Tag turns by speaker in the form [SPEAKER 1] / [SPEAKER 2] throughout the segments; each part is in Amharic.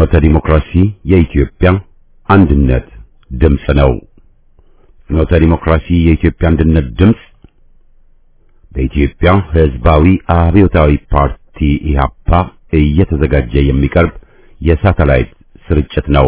[SPEAKER 1] ፍኖተ ዲሞክራሲ የኢትዮጵያ አንድነት ድምፅ ነው። ፍኖተ ዲሞክራሲ የኢትዮጵያ አንድነት ድምፅ በኢትዮጵያ ሕዝባዊ አብዮታዊ ፓርቲ ኢህአፓ እየተዘጋጀ የሚቀርብ የሳተላይት ስርጭት ነው።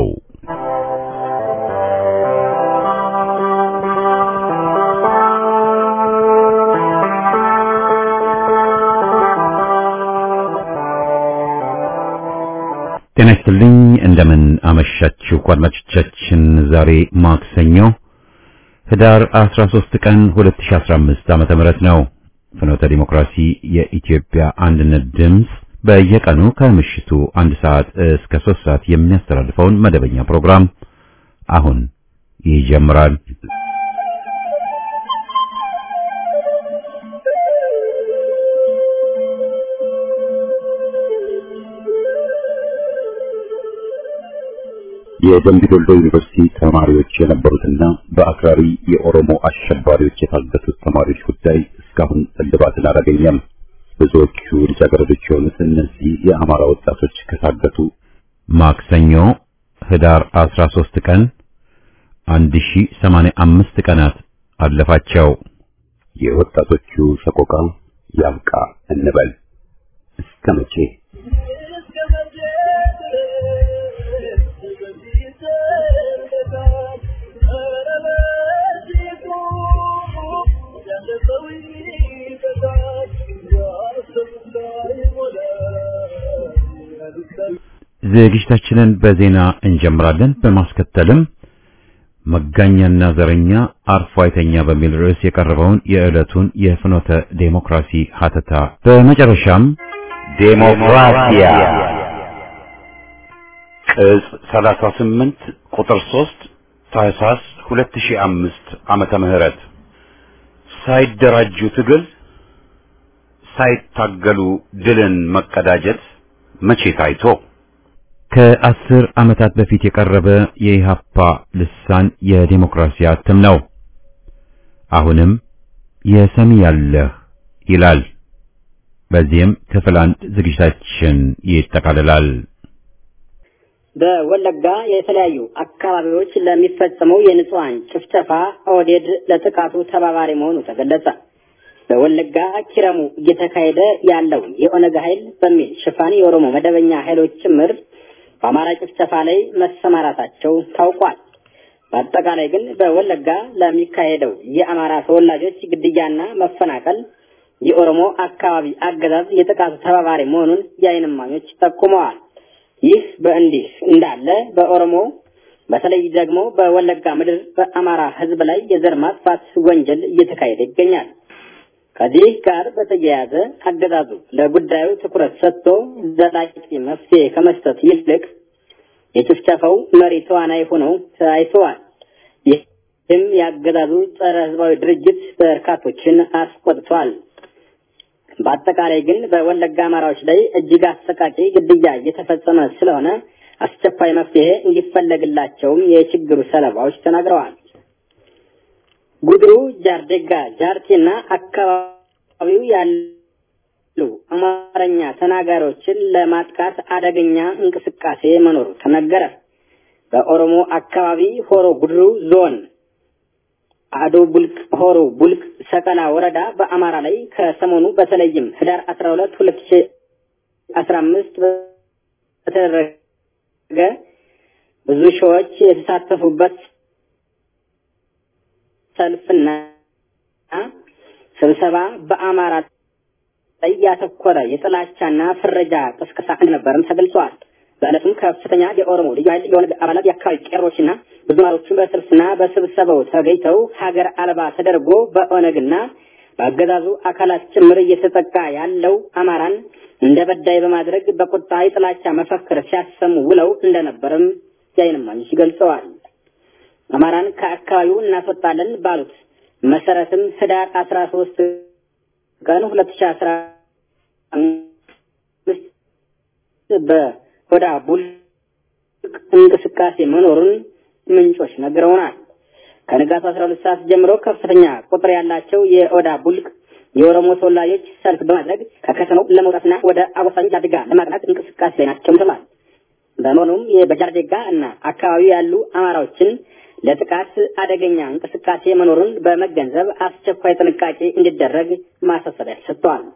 [SPEAKER 1] ጤና ይስጥልኝ። እንደምን አመሻችሁ አድማጮቻችን። ዛሬ ማክሰኞ ህዳር 13 ቀን 2015 ዓመተ ምህረት ነው። ፍኖተ ዲሞክራሲ የኢትዮጵያ አንድነት ድምፅ በየቀኑ ከምሽቱ አንድ ሰዓት እስከ ሶስት ሰዓት የሚያስተላልፈውን መደበኛ ፕሮግራም አሁን ይጀምራል። የደምቢ ዶሎ ዩኒቨርሲቲ ተማሪዎች የነበሩትና በአክራሪ የኦሮሞ አሸባሪዎች የታገቱት ተማሪዎች ጉዳይ እስካሁን እልባትን አላገኘም። ብዙዎቹ ልጃገረዶች የሆኑት እነዚህ የአማራ ወጣቶች ከታገቱ ማክሰኞ ህዳር 13 ቀን 1085 ቀናት አለፋቸው። የወጣቶቹ ሰቆቃ ያብቃ እንበል እስከ መቼ? ዝግጅታችንን በዜና እንጀምራለን። በማስከተልም መጋኛና ዘረኛ አርፎ አይተኛ በሚል ርዕስ የቀረበውን የዕለቱን የፍኖተ ዴሞክራሲ ሀተታ፣ በመጨረሻም ዴሞክራሲያ ቅጽ 38 ቁጥር 3 ታህሳስ 2005 ዓመተ ምህረት ሳይደራጁ ትግል ሳይታገሉ ድልን መቀዳጀት መቼ ታይቶ? ከአስር ዓመታት በፊት የቀረበ የኢሃፓ ልሳን የዲሞክራሲ እትም ነው። አሁንም የሰሚ ያለህ ይላል። በዚህም ክፍል አንድ ዝግጅታችን ይጠቃልላል።
[SPEAKER 2] በወለጋ የተለያዩ አካባቢዎች ለሚፈጸመው የንጹሃን ጭፍጨፋ ኦህዴድ ለጥቃቱ ተባባሪ መሆኑ ተገለጸ። በወለጋ ኪረሙ እየተካሄደ ያለው የኦነግ ኃይል በሚል ሽፋን የኦሮሞ መደበኛ ኃይሎች ጭምር በአማራ ጭፍጨፋ ላይ መሰማራታቸው ታውቋል። በአጠቃላይ ግን በወለጋ ለሚካሄደው የአማራ ተወላጆች ግድያና መፈናቀል የኦሮሞ አካባቢ አገዛዝ የጥቃቱ ተባባሪ መሆኑን የዓይን እማኞች ጠቁመዋል። ይህ በእንዲህ እንዳለ በኦሮሞ በተለይ ደግሞ በወለጋ ምድር በአማራ ሕዝብ ላይ የዘር ማጥፋት ወንጀል እየተካሄደ ይገኛል። ከዚህ ጋር በተያያዘ አገዛዙ ለጉዳዩ ትኩረት ሰጥቶ ዘላቂ መፍትሄ ከመስጠት ይልቅ የጭፍጨፋው መሪ ተዋናይ ሆነው ታይተዋል። ይህም የአገዛዙ ጸረ ህዝባዊ ድርጅት በርካቶችን አስቆጥቷል። በአጠቃላይ ግን በወለጋ አማራዎች ላይ እጅግ አሰቃቂ ግድያ እየተፈጸመ ስለሆነ አስቸኳይ መፍትሄ እንዲፈለግላቸውም የችግሩ ሰለባዎች ተናግረዋል። ጉድሩ፣ ጃርዴጋ፣ ጃርቴና አካባቢው ያሉ አማርኛ ተናጋሪዎችን ለማጥቃት አደገኛ እንቅስቃሴ መኖሩ ተነገረ። በኦሮሞ አካባቢ ሆሮ ጉድሩ ዞን አዶ ቡልቅ ሆሮ ቡልቅ ሰቀላ ወረዳ በአማራ ላይ ከሰሞኑ በተለይም ህዳር አስራ ሁለት ሁለት ሺ አስራ አምስት በተደረገ ብዙ ሺዎች የተሳተፉበት ሰልፍና ስብሰባ በአማራ ላይ ያተኮረ የጥላቻና ፍረጃ ቅስቀሳ እንደነበርም ተገልጸዋል። በዕለቱም ከፍተኛ የኦሮሞ ልዩ ኃይል የኦነግ አባላት የአካባቢ ቄሮችና ብዙ ማሮችን በሰልፍና በስብሰባው ተገኝተው ሀገር አልባ ተደርጎ በኦነግና በአገዛዙ አካላት ጭምር እየተጠቃ ያለው አማራን እንደ በዳይ በማድረግ በቁጣ የጥላቻ መፈክር ሲያሰሙ ውለው እንደነበርም የዓይን እማኞች ገልጸዋል። አማራን ከአካባቢው እናስወጣለን ባሉት መሰረትም ህዳር አስራ ሶስት ቀን ሁለት ሺ አስራ አምስት በሆዳ ቡልቅ እንቅስቃሴ መኖሩን ምንጮች ነግረውናል። ከንጋቱ አስራ ሁለት ሰዓት ጀምሮ ከፍተኛ ቁጥር ያላቸው የኦዳ ቡልቅ የኦሮሞ ተወላጆች ሰልፍ በማድረግ ከከተማው ለመውጣትና ወደ አጎሳኝ አድጋ ለማቅናት እንቅስቃሴ ላይ ናቸው ተብሏል። በመሆኑም የበጃርዴጋ እና አካባቢው ያሉ አማራዎችን ለጥቃት አደገኛ እንቅስቃሴ መኖሩን በመገንዘብ አስቸኳይ ጥንቃቄ እንዲደረግ ማሳሰቢያ ሰጥተዋል።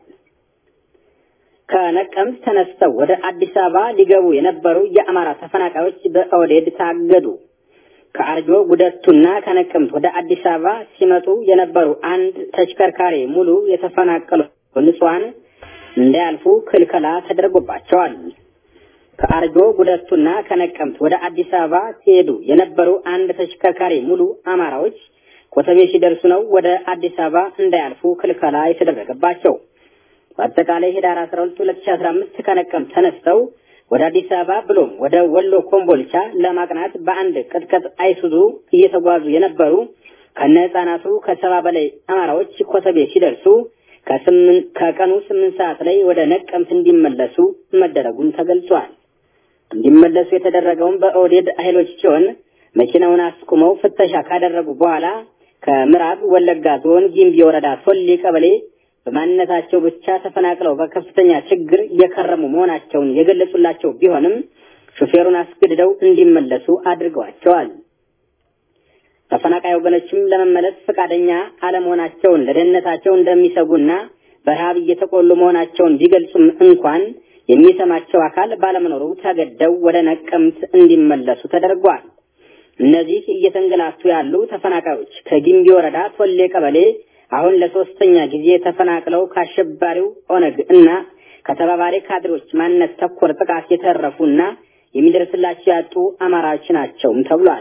[SPEAKER 2] ከነቀምት ተነስተው ወደ አዲስ አበባ ሊገቡ የነበሩ የአማራ ተፈናቃዮች በኦህዴድ ታገዱ። ከአርጆ ጉደቱና ከነቀምት ወደ አዲስ አበባ ሲመጡ የነበሩ አንድ ተሽከርካሪ ሙሉ የተፈናቀሉ ንጹሐን እንዳያልፉ ክልከላ ተደርጎባቸዋል። ከአርጆ ጉደቱና ከነቀምት ወደ አዲስ አበባ ሲሄዱ የነበሩ አንድ ተሽከርካሪ ሙሉ አማራዎች ኮተቤ ሲደርሱ ነው ወደ አዲስ አበባ እንዳያልፉ ክልከላ የተደረገባቸው። በአጠቃላይ ህዳር 12 2015 ከነቀምት ተነስተው ወደ አዲስ አበባ ብሎም ወደ ወሎ ኮምቦልቻ ለማቅናት በአንድ ቅጥቅጥ አይሱዙ እየተጓዙ የነበሩ ከነ ህጻናቱ ከሰባ በላይ አማራዎች ኮተቤ ሲደርሱ ከቀኑ ስምንት ሰዓት ላይ ወደ ነቀምት እንዲመለሱ መደረጉን ተገልጿል። እንዲመለሱ የተደረገውን በኦህዴድ ኃይሎች ሲሆን መኪናውን አስቁመው ፍተሻ ካደረጉ በኋላ ከምዕራብ ወለጋ ዞን ጊምቢ ወረዳ ቶሌ ቀበሌ በማንነታቸው ብቻ ተፈናቅለው በከፍተኛ ችግር እየከረሙ መሆናቸውን የገለጹላቸው ቢሆንም ሹፌሩን አስገድደው እንዲመለሱ አድርገዋቸዋል። ተፈናቃይ ወገኖችም ለመመለስ ፈቃደኛ አለመሆናቸውን ለደህንነታቸው እንደሚሰጉና በረሃብ እየተቆሉ መሆናቸውን ቢገልጹም እንኳን የሚሰማቸው አካል ባለመኖሩ ተገደው ወደ ነቀምት እንዲመለሱ ተደርጓል። እነዚህ እየተንገላቱ ያሉ ተፈናቃዮች ከጊምቢ ወረዳ ቶሌ ቀበሌ አሁን ለሶስተኛ ጊዜ ተፈናቅለው ከአሸባሪው ኦነግ እና ከተባባሪ ካድሮች ማንነት ተኮር ጥቃት የተረፉና የሚደርስላቸው ያጡ አማራዎች ናቸውም ተብሏል።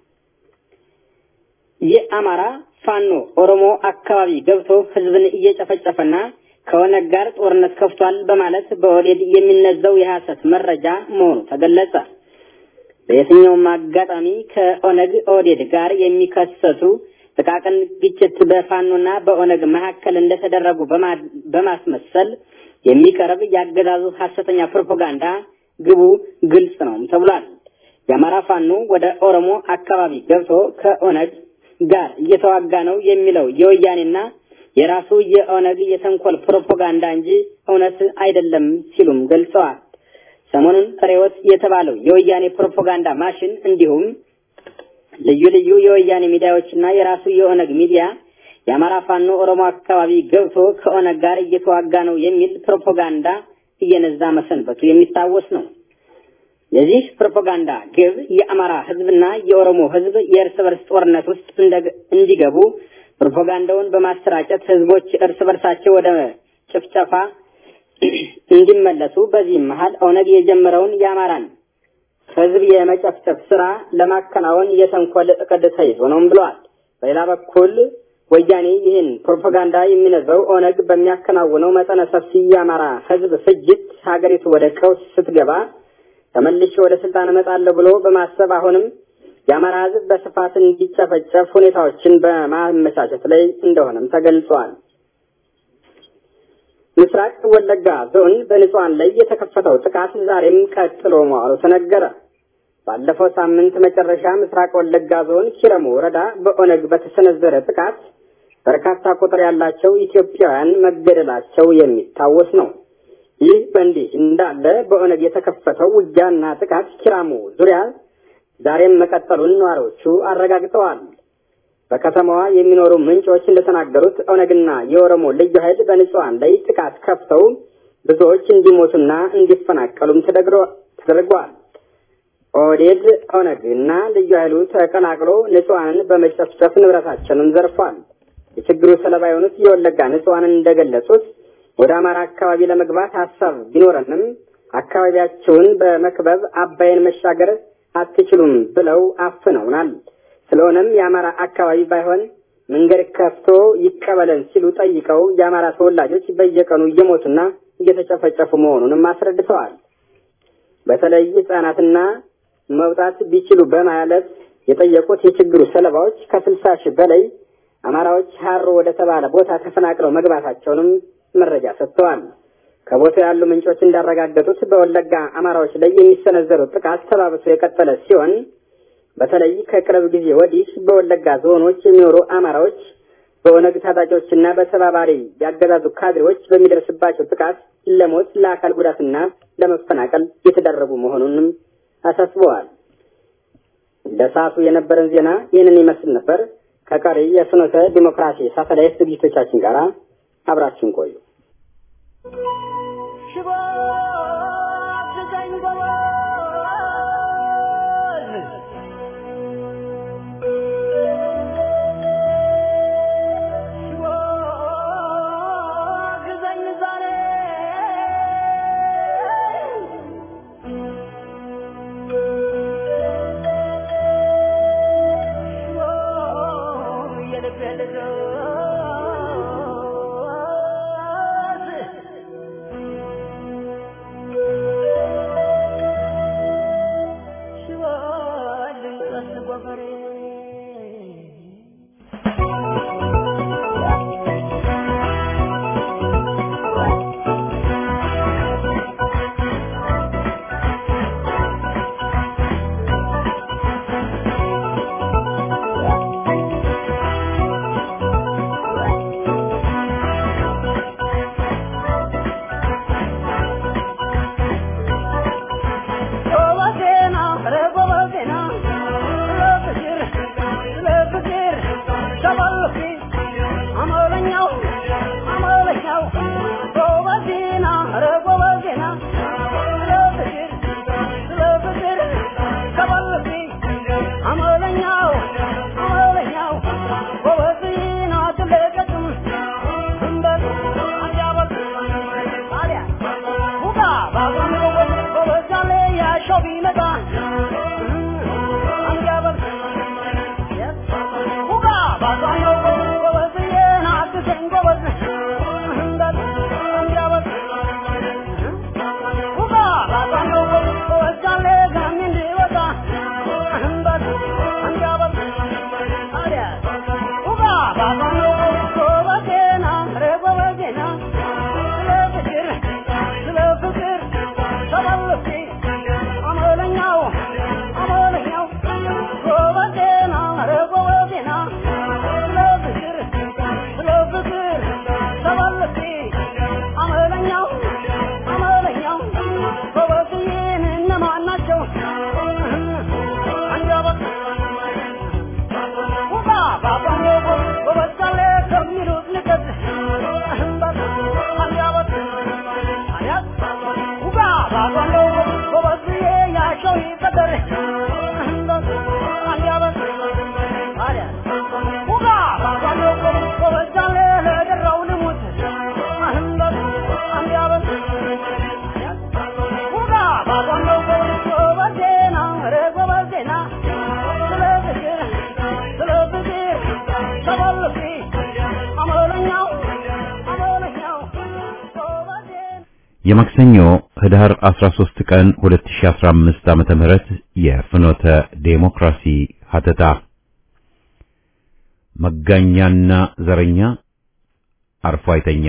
[SPEAKER 2] የአማራ ፋኖ ኦሮሞ አካባቢ ገብቶ ህዝብን እየጨፈጨፈና ከኦነግ ጋር ጦርነት ከፍቷል በማለት በኦህዴድ የሚነዛው የሐሰት መረጃ መሆኑ ተገለጸ። በየትኛውም አጋጣሚ ከኦነግ ኦህዴድ ጋር የሚከሰቱ ጥቃቅን ግጭት በፋኖና በኦነግ መካከል እንደተደረጉ በማስመሰል የሚቀርብ ያገዛዙ ሐሰተኛ ፕሮፓጋንዳ ግቡ ግልጽ ነው ተብሏል። የአማራ ፋኖ ወደ ኦሮሞ አካባቢ ገብቶ ከኦነግ ጋር እየተዋጋ ነው የሚለው የወያኔና የራሱ የኦነግ የተንኮል ፕሮፓጋንዳ እንጂ እውነት አይደለም ሲሉም ገልጸዋል። ሰሞኑን ሬዎት የተባለው የወያኔ ፕሮፓጋንዳ ማሽን እንዲሁም ልዩ ልዩ የወያኔ ሚዲያዎችና የራሱ የኦነግ ሚዲያ የአማራ ፋኖ ኦሮሞ አካባቢ ገብቶ ከኦነግ ጋር እየተዋጋ ነው የሚል ፕሮፓጋንዳ እየነዛ መሰንበቱ የሚታወስ ነው። የዚህ ፕሮፓጋንዳ ግብ የአማራ ሕዝብና የኦሮሞ ሕዝብ የእርስ በርስ ጦርነት ውስጥ እንዲገቡ ፕሮፓጋንዳውን በማሰራጨት ሕዝቦች እርስ በርሳቸው ወደ ጭፍጨፋ እንዲመለሱ በዚህም መሀል ኦነግ የጀመረውን የአማራን ህዝብ የመጨፍጨፍ ስራ ለማከናወን የተንኮል እቅድ ተይዞ ነውም ብለዋል። በሌላ በኩል ወያኔ ይህን ፕሮፓጋንዳ የሚነዛው ኦነግ በሚያከናውነው መጠነ ሰፊ የአማራ ህዝብ ፍጅት ሀገሪቱ ወደ ቀውስ ስትገባ ተመልሼ ወደ ስልጣን እመጣለሁ ብሎ በማሰብ አሁንም የአማራ ህዝብ በስፋት እንዲጨፈጨፍ ሁኔታዎችን በማመቻቸት ላይ እንደሆነም ተገልጿል። ምስራቅ ወለጋ ዞን በንጹሃን ላይ የተከፈተው ጥቃት ዛሬም ቀጥሎ መዋሉ ተነገረ። ባለፈው ሳምንት መጨረሻ ምስራቅ ወለጋ ዞን ኪረሙ ወረዳ በኦነግ በተሰነዘረ ጥቃት በርካታ ቁጥር ያላቸው ኢትዮጵያውያን መገደላቸው የሚታወስ ነው። ይህ በእንዲህ እንዳለ በኦነግ የተከፈተው ውጊያና ጥቃት ኪራሙ ዙሪያ ዛሬም መቀጠሉን ነዋሪዎቹ አረጋግጠዋል። በከተማዋ የሚኖሩ ምንጮች እንደተናገሩት ኦነግና የኦሮሞ ልዩ ኃይል በንጹሃን ላይ ጥቃት ከፍተው ብዙዎች እንዲሞቱና እንዲፈናቀሉም ተደርጓል። ኦህዴድ ኦነግ እና ልዩ ኃይሉ ተቀላቅሎ ንጹሃንን በመጨፍጨፍ ንብረታቸውን ዘርፏል። የችግሩ ሰለባ የሆኑት የወለጋ ንጹሃንን እንደገለጹት ወደ አማራ አካባቢ ለመግባት ሀሳብ ቢኖረንም አካባቢያቸውን በመክበብ አባይን መሻገር አትችሉም ብለው አፍነውናል። ስለሆነም የአማራ አካባቢ ባይሆን መንገድ ከፍቶ ይቀበለን ሲሉ ጠይቀው የአማራ ተወላጆች በየቀኑ እየሞቱና እየተጨፈጨፉ መሆኑንም አስረድተዋል። በተለይ ህጻናትና መውጣት ቢችሉ በማለት የጠየቁት የችግሩ ሰለባዎች ከስልሳ ሺህ በላይ አማራዎች ሀሮ ወደ ተባለ ቦታ ተፈናቅለው መግባታቸውንም መረጃ ሰጥተዋል። ከቦታው ያሉ ምንጮች እንዳረጋገጡት በወለጋ አማራዎች ላይ የሚሰነዘሩት ጥቃት ተባብሶ የቀጠለ ሲሆን በተለይ ከቅርብ ጊዜ ወዲህ በወለጋ ዞኖች የሚኖሩ አማራዎች በኦነግ ታጣቂዎችና በተባባሪ ያገዛዙ ካድሬዎች በሚደርስባቸው ጥቃት ለሞት፣ ለአካል ጉዳትና ለመፈናቀል የተዳረጉ መሆኑንም አሳስበዋል። ለሰዓቱ የነበረን ዜና ይህንን ይመስል ነበር። ከቀሪ የፍኖተ ዲሞክራሲ ሳተላይት ዝግጅቶቻችን ጋር አብራችን ቆዩ።
[SPEAKER 1] የማክሰኞ ህዳር 13 ቀን 2015 ዓመተ ምህረት የፍኖተ ዴሞክራሲ ሀተታ መጋኛና ዘረኛ አርፎ አይተኛ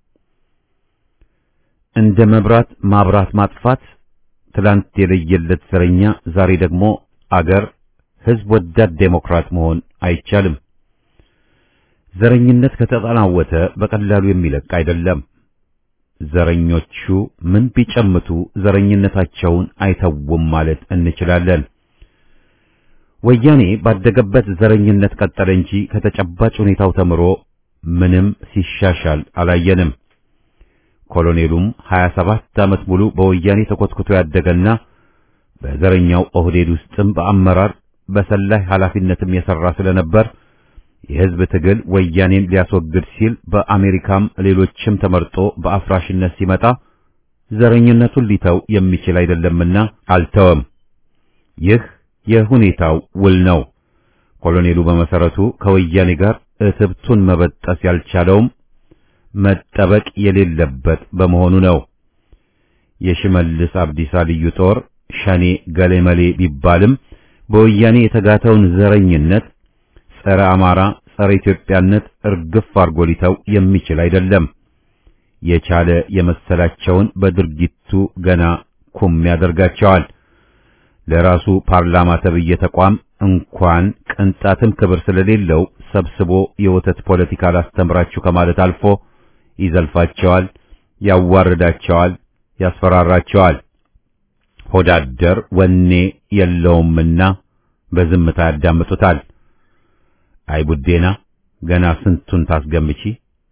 [SPEAKER 1] እንደ መብራት ማብራት ማጥፋት ትላንት የለየለት ዘረኛ ዛሬ ደግሞ አገር ህዝብ ወዳድ ዴሞክራት መሆን አይቻልም። ዘረኝነት ከተጠናወተ በቀላሉ የሚለቅ አይደለም። ዘረኞቹ ምን ቢጨምቱ ዘረኝነታቸውን አይተውም ማለት እንችላለን። ወያኔ ባደገበት ዘረኝነት ቀጠለ እንጂ ከተጨባጭ ሁኔታው ተምሮ ምንም ሲሻሻል አላየንም። ኮሎኔሉም 27 ዓመት ሙሉ በወያኔ ተኮትኩቶ ያደገና በዘረኛው ኦህዴድ ውስጥም በአመራር በሰላይ ኃላፊነትም የሰራ ስለነበር የህዝብ ትግል ወያኔን ሊያስወግድ ሲል በአሜሪካም ሌሎችም ተመርጦ በአፍራሽነት ሲመጣ ዘረኝነቱን ሊተው የሚችል አይደለምና አልተወም። ይህ የሁኔታው ውል ነው። ኮሎኔሉ በመሰረቱ ከወያኔ ጋር እትብቱን መበጠስ ያልቻለውም መጠበቅ የሌለበት በመሆኑ ነው። የሽመልስ አብዲሳ ልዩ ጦር ሸኔ ገሌመሌ ቢባልም በወያኔ የተጋተውን ዘረኝነት ጸረ አማራ፣ ጸረ ኢትዮጵያነት እርግፍ አርጎ ሊተው የሚችል አይደለም። የቻለ የመሰላቸውን በድርጊቱ ገና ኩም ያደርጋቸዋል። ለራሱ ፓርላማ ተብዬ ተቋም እንኳን ቅንጣትም ክብር ስለሌለው ሰብስቦ የወተት ፖለቲካ ላስተምራችሁ ከማለት አልፎ ይዘልፋቸዋል፣ ያዋርዳቸዋል፣ ያስፈራራቸዋል። ሆዳደር ወኔ የለውምና በዝምታ ያዳምጡታል። አይ ቡዴና ገና ስንቱን ታስገምቺ።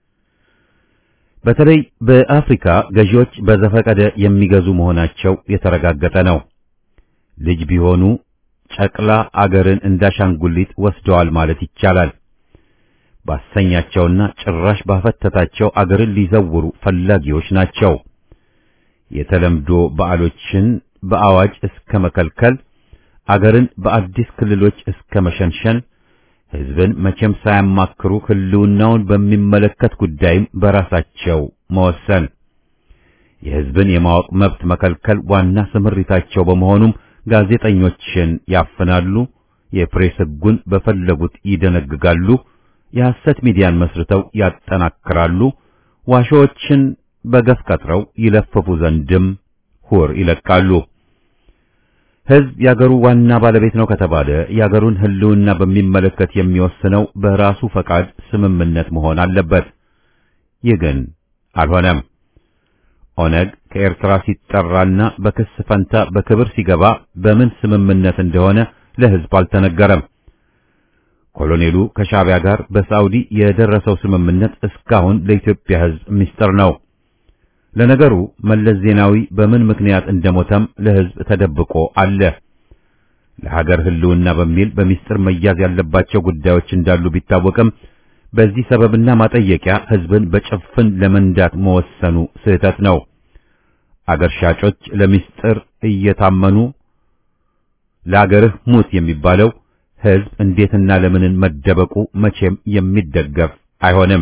[SPEAKER 1] በተለይ በአፍሪካ ገዢዎች በዘፈቀደ የሚገዙ መሆናቸው የተረጋገጠ ነው። ልጅ ቢሆኑ ጨቅላ አገርን እንዳሻንጉሊት ወስደዋል ማለት ይቻላል። ባሰኛቸውና ጭራሽ ባፈተታቸው አገርን ሊዘውሩ ፈላጊዎች ናቸው። የተለምዶ በዓሎችን በአዋጅ እስከ መከልከል፣ አገርን በአዲስ ክልሎች እስከ መሸንሸን፣ ሕዝብን መቼም ሳያማክሩ ሕልውናውን በሚመለከት ጉዳይም በራሳቸው መወሰን፣ የሕዝብን የማወቅ መብት መከልከል ዋና ስምሪታቸው በመሆኑም ጋዜጠኞችን ያፍናሉ፣ የፕሬስ ሕጉን በፈለጉት ይደነግጋሉ፣ የሐሰት ሚዲያን መስርተው ያጠናክራሉ፣ ዋሾዎችን በገፍ ቀጥረው ይለፍፉ ዘንድም ሁር ይለቃሉ። ሕዝብ የአገሩ ዋና ባለቤት ነው ከተባለ የአገሩን ሕልውና በሚመለከት የሚወስነው በራሱ ፈቃድ ስምምነት መሆን አለበት። ይህ ግን አልሆነም። ኦነግ ከኤርትራ ሲጠራና በክስ ፈንታ በክብር ሲገባ በምን ስምምነት እንደሆነ ለሕዝብ አልተነገረም። ኮሎኔሉ ከሻዕቢያ ጋር በሳዑዲ የደረሰው ስምምነት እስካሁን ለኢትዮጵያ ሕዝብ ምስጢር ነው። ለነገሩ መለስ ዜናዊ በምን ምክንያት እንደሞተም ለሕዝብ ተደብቆ አለ። ለሀገር ሕልውና በሚል በሚስጥር መያዝ ያለባቸው ጉዳዮች እንዳሉ ቢታወቅም በዚህ ሰበብና ማጠየቂያ ሕዝብን በጭፍን ለመንዳት መወሰኑ ስህተት ነው። አገር ሻጮች ለሚስጥር እየታመኑ ለአገርህ ሙት የሚባለው ሕዝብ እንዴትና ለምንን መደበቁ መቼም የሚደገፍ አይሆንም።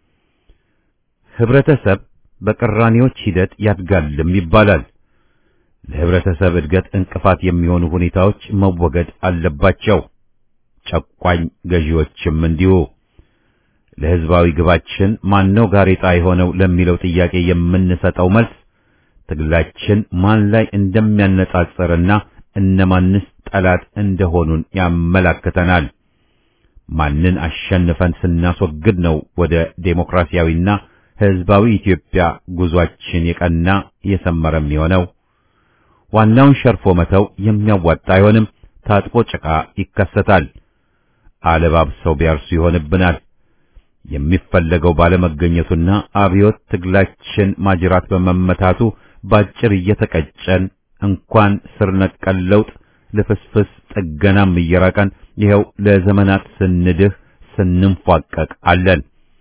[SPEAKER 1] ህብረተሰብ በቅራኔዎች ሂደት ያድጋልም ይባላል። ለህብረተሰብ እድገት እንቅፋት የሚሆኑ ሁኔታዎች መወገድ አለባቸው። ጨቋኝ ገዢዎችም እንዲሁ። ለህዝባዊ ግባችን ማነው ጋሬጣ የሆነው ለሚለው ጥያቄ የምንሰጠው መልስ ትግላችን ማን ላይ እንደሚያነጻጽርና እነማንስ ጠላት እንደሆኑን ያመላክተናል። ማንን አሸንፈን ስናስወግድ ነው ወደ ዴሞክራሲያዊና ህዝባዊ ኢትዮጵያ ጉዟችን የቀና የሰመረ የሚሆነው? ዋናውን ሸርፎ መተው የሚያዋጣ አይሆንም። ታጥቦ ጭቃ ይከሰታል። አለባብሰው ቢያርሱ ይሆንብናል። የሚፈለገው ባለመገኘቱና አብዮት ትግላችን ማጅራት በመመታቱ ባጭር እየተቀጨን እንኳን ስር ነቀል ለውጥ ልፍስፍስ ጥገናም እየራቀን ይኸው ለዘመናት ስንድህ ስንንፏቀቅ አለን።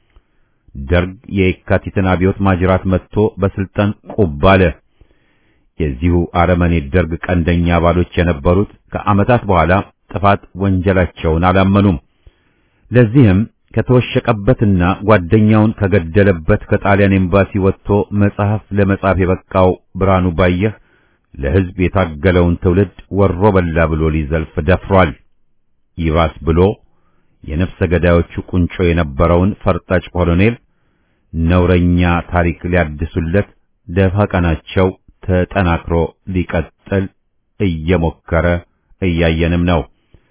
[SPEAKER 1] ደርግ የየካቲትን አብዮት ማጅራት መጥቶ በስልጣን ቁብ አለ። የዚሁ አረመኔ ደርግ ቀንደኛ አባሎች የነበሩት ከዓመታት በኋላ ጥፋት ወንጀላቸውን አላመኑም። ለዚህም ከተወሸቀበትና ጓደኛውን ከገደለበት ከጣሊያን ኤምባሲ ወጥቶ መጽሐፍ ለመጻፍ የበቃው ብርሃኑ ባየህ ለሕዝብ የታገለውን ትውልድ ወሮ በላ ብሎ ሊዘልፍ ደፍሯል። ይባስ ብሎ የነፍሰ ገዳዮቹ ቁንጮ የነበረውን ፈርጣጭ ኮሎኔል ነውረኛ ታሪክ ሊያድሱለት ደፋ ቀናቸው ተጠናክሮ ሊቀጥል እየሞከረ እያየንም ነው።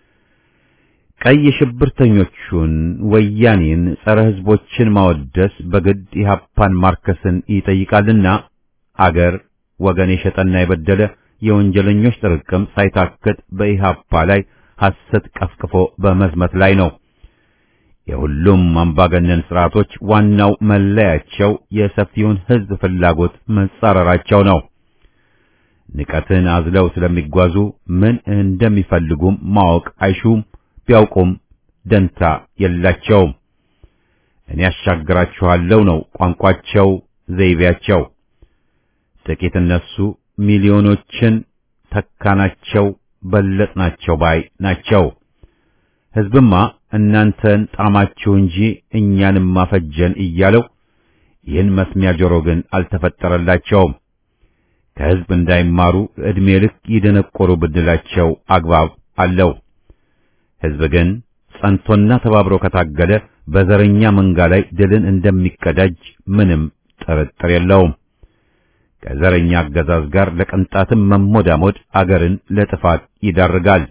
[SPEAKER 1] ቀይ ሽብርተኞቹን ወያኔን፣ ጸረ ሕዝቦችን ማወደስ በግድ ኢህአፓን ማርከስን ይጠይቃልና አገር ወገን የሸጠና የበደለ የወንጀለኞች ጥርቅም ሳይታክት በኢህአፓ ላይ ሐሰት ቀፍቅፎ በመዝመት ላይ ነው። የሁሉም አምባገነን ስርዓቶች ዋናው መለያቸው የሰፊውን ሕዝብ ፍላጎት መጻረራቸው ነው። ንቀትን አዝለው ስለሚጓዙ ምን እንደሚፈልጉም ማወቅ አይሹም። ቢያውቁም ደንታ የላቸውም። እኔ ያሻግራችኋለሁ ነው ቋንቋቸው፣ ዘይቤያቸው። ጥቂት እነሱ ሚሊዮኖችን ተካናቸው፣ በለጥናቸው ባይ ናቸው። ሕዝብማ እናንተን ጣማችሁ እንጂ እኛንም ማፈጀን እያለው ይህን መስሚያ ጆሮ ግን አልተፈጠረላቸውም። ከሕዝብ እንዳይማሩ ዕድሜ ልክ ይደነቆሩ ብድላቸው አግባብ አለው። ሕዝብ ግን ጸንቶና ተባብሮ ከታገለ በዘረኛ መንጋ ላይ ድልን እንደሚቀዳጅ ምንም ጥርጥር የለውም። ከዘረኛ አገዛዝ ጋር ለቅንጣትም መሞዳሞድ አገርን ለጥፋት ይዳርጋል።